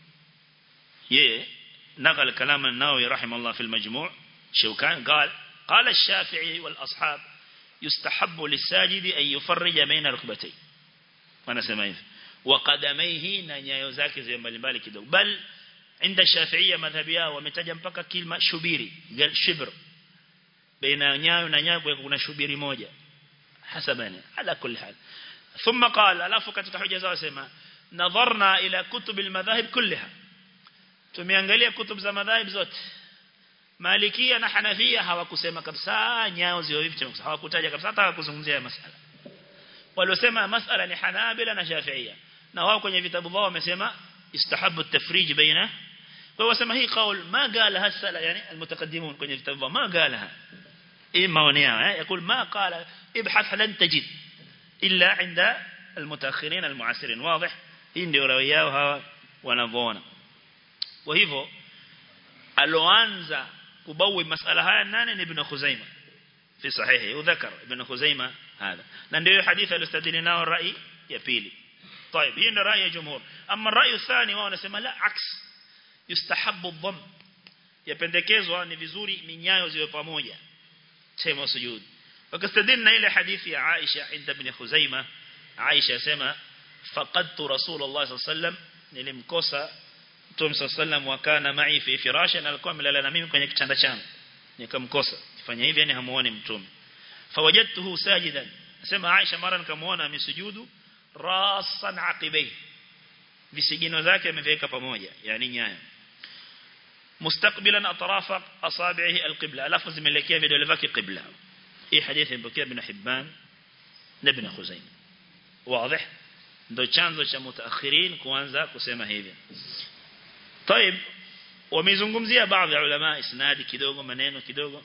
يه نقل كلام النووي رحمه الله في المجموع شوكان قال قال الشافعي والأصحاب يستحب للساجد أن يفرج بين ركبتيه وانا سمعيه وقدميه ننيايو zake zile mbalimbali kidogo bal عند الشافعية مذهبيا wametaja mpaka kilma shubiri gal shibr baina nyayo na nyayo kuna shubiri moja hasabani ala kulli hal thumma qala alafu katika hoja zao sema nadharna ila kutub almadhahib kullaha tumeangalia kutub za madhahib zote Malikia na Hanafia hawakusema kabisa nyao zio hivi hawakutaja kabisa hata kuzungumzia masala. Waliosema masala ni Hanabila na Shafi'ia. Na wao kwenye vitabu vao wamesema istahabu at-tafrij baina. Kwa wasema hii kaul ma qala hasala yani almutaqaddimun kwenye vitabu vao ma qala. Hii maoni yao eh yakul ma qala ibhath lan tajid illa inda almutaakhirin almuasirin wazi hii ndio rawi yao hawa wanavyoona. Kwa hivyo aloanza kubawi masala haya nane ni ibn Khuzaimah fi sahihi udhakar ibn Khuzaimah hada na ndio hadithi alistadili nao rai ya pili طيب hii ndio rai ya jumhur ama rai thani wao wanasema la aks yustahabu dhamm yapendekezwa ni vizuri minyayo ziwe pamoja sema sujud wakastadili na ile hadithi ya Aisha inda ibn Khuzaimah Aisha sema faqadtu rasulullah sallallahu alaihi wasallam nilimkosa Mtume sallam wakana mai fi firasha na alikuwa amelala na mimi kwenye kitanda changu. Nikamkosa. Kifanya hivi yani hamuoni Mtume. Fawajadtuhu sajidan. Nasema Aisha mara nikamuona amesujudu rasan aqibai. Visigino zake ameviweka pamoja, yani nyayo. Mustaqbilan atrafa asabihi alqibla. Alafu zimelekea vidole vyake qibla. Hii hadithi imepokea Ibn Hibban na Ibn Khuzaimah. Wazi? Ndio chanzo cha mutaakhirin kuanza kusema hivi. طيب wamezungumzia baadhi ya ulama isnadi kidogo maneno kidogo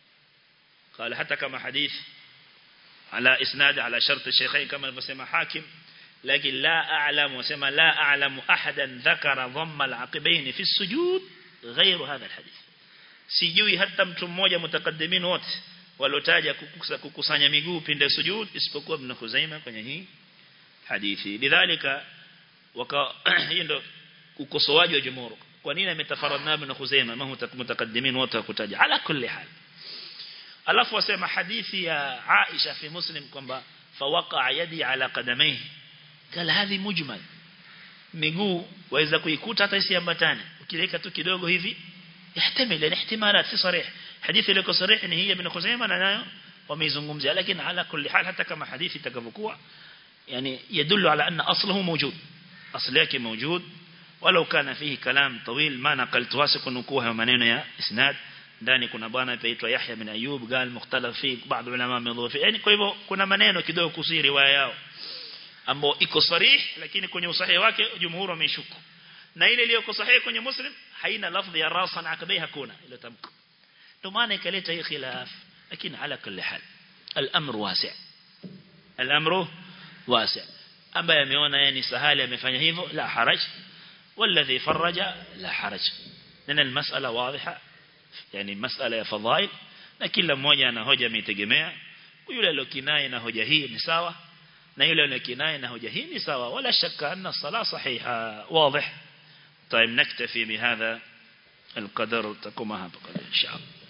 قال حتى كما حديث على اسناد على شرط الشيخين كما alivyosema hakim لكن لا اعلم وسما لا اعلم احدا ذكر ضم العقبين في السجود غير هذا الحديث sijui hata mtu mmoja mutakaddimin wote walotaja kukusanya miguu pinde sujud isipokuwa ibn Khuzaimah kwenye hii hadithi lidhalika waka hii ndo ukosoaji wa jumhur kwa nini ametafaradna ibn Khuzaimah ma mutakaddimin wote kutaja ala kulli hal alafu wasema hadithi ya Aisha fi Muslim kwamba فوقع يدي على قدميه قال هذه مجمل miguu waweza kuikuta hata isiambatane ukileka tu kidogo hivi yahtamil ni ihtimalat si sarih hadithi ile sarih ni hii ibn Khuzaimah na nayo wameizungumzia lakini ala kulli hal hata kama hadithi itakavyokuwa yani yadullu ala anna asluhu mawjud asli yake mawjud walau kana fihi kalam tawil ma naqaltu wasiq nukuha maneno ya isnad ndani kuna bwana aitwa Yahya bin Ayub gal mukhtalaf fi baadhi ulama wamedhofi yani kwa hivyo kuna maneno kidogo kuhusu riwaya yao ambao iko sarih lakini kwenye usahihi wake jumhur wameishuku na ile iliyo sahihi kwenye muslim haina lafdhi ya rasan akabai hakuna ile tamko ndio maana ikaleta hii khilaf lakini ala kulli hal al-amru wasi' al-amru wasi' ambaye ameona yeye ni sahali amefanya hivyo la haraj والذي فرج لا حرج لأن المسألة واضحة يعني مسألة فضائل na kila mmoja ana hoja ametegemea yule aliyokinai na hoja hii ni sawa na yule aliyokinai na hoja hii ni sawa wala shaka anna sala sahiha واضح طيب نكتفي بهذا القدر تقوم هذا إن شاء الله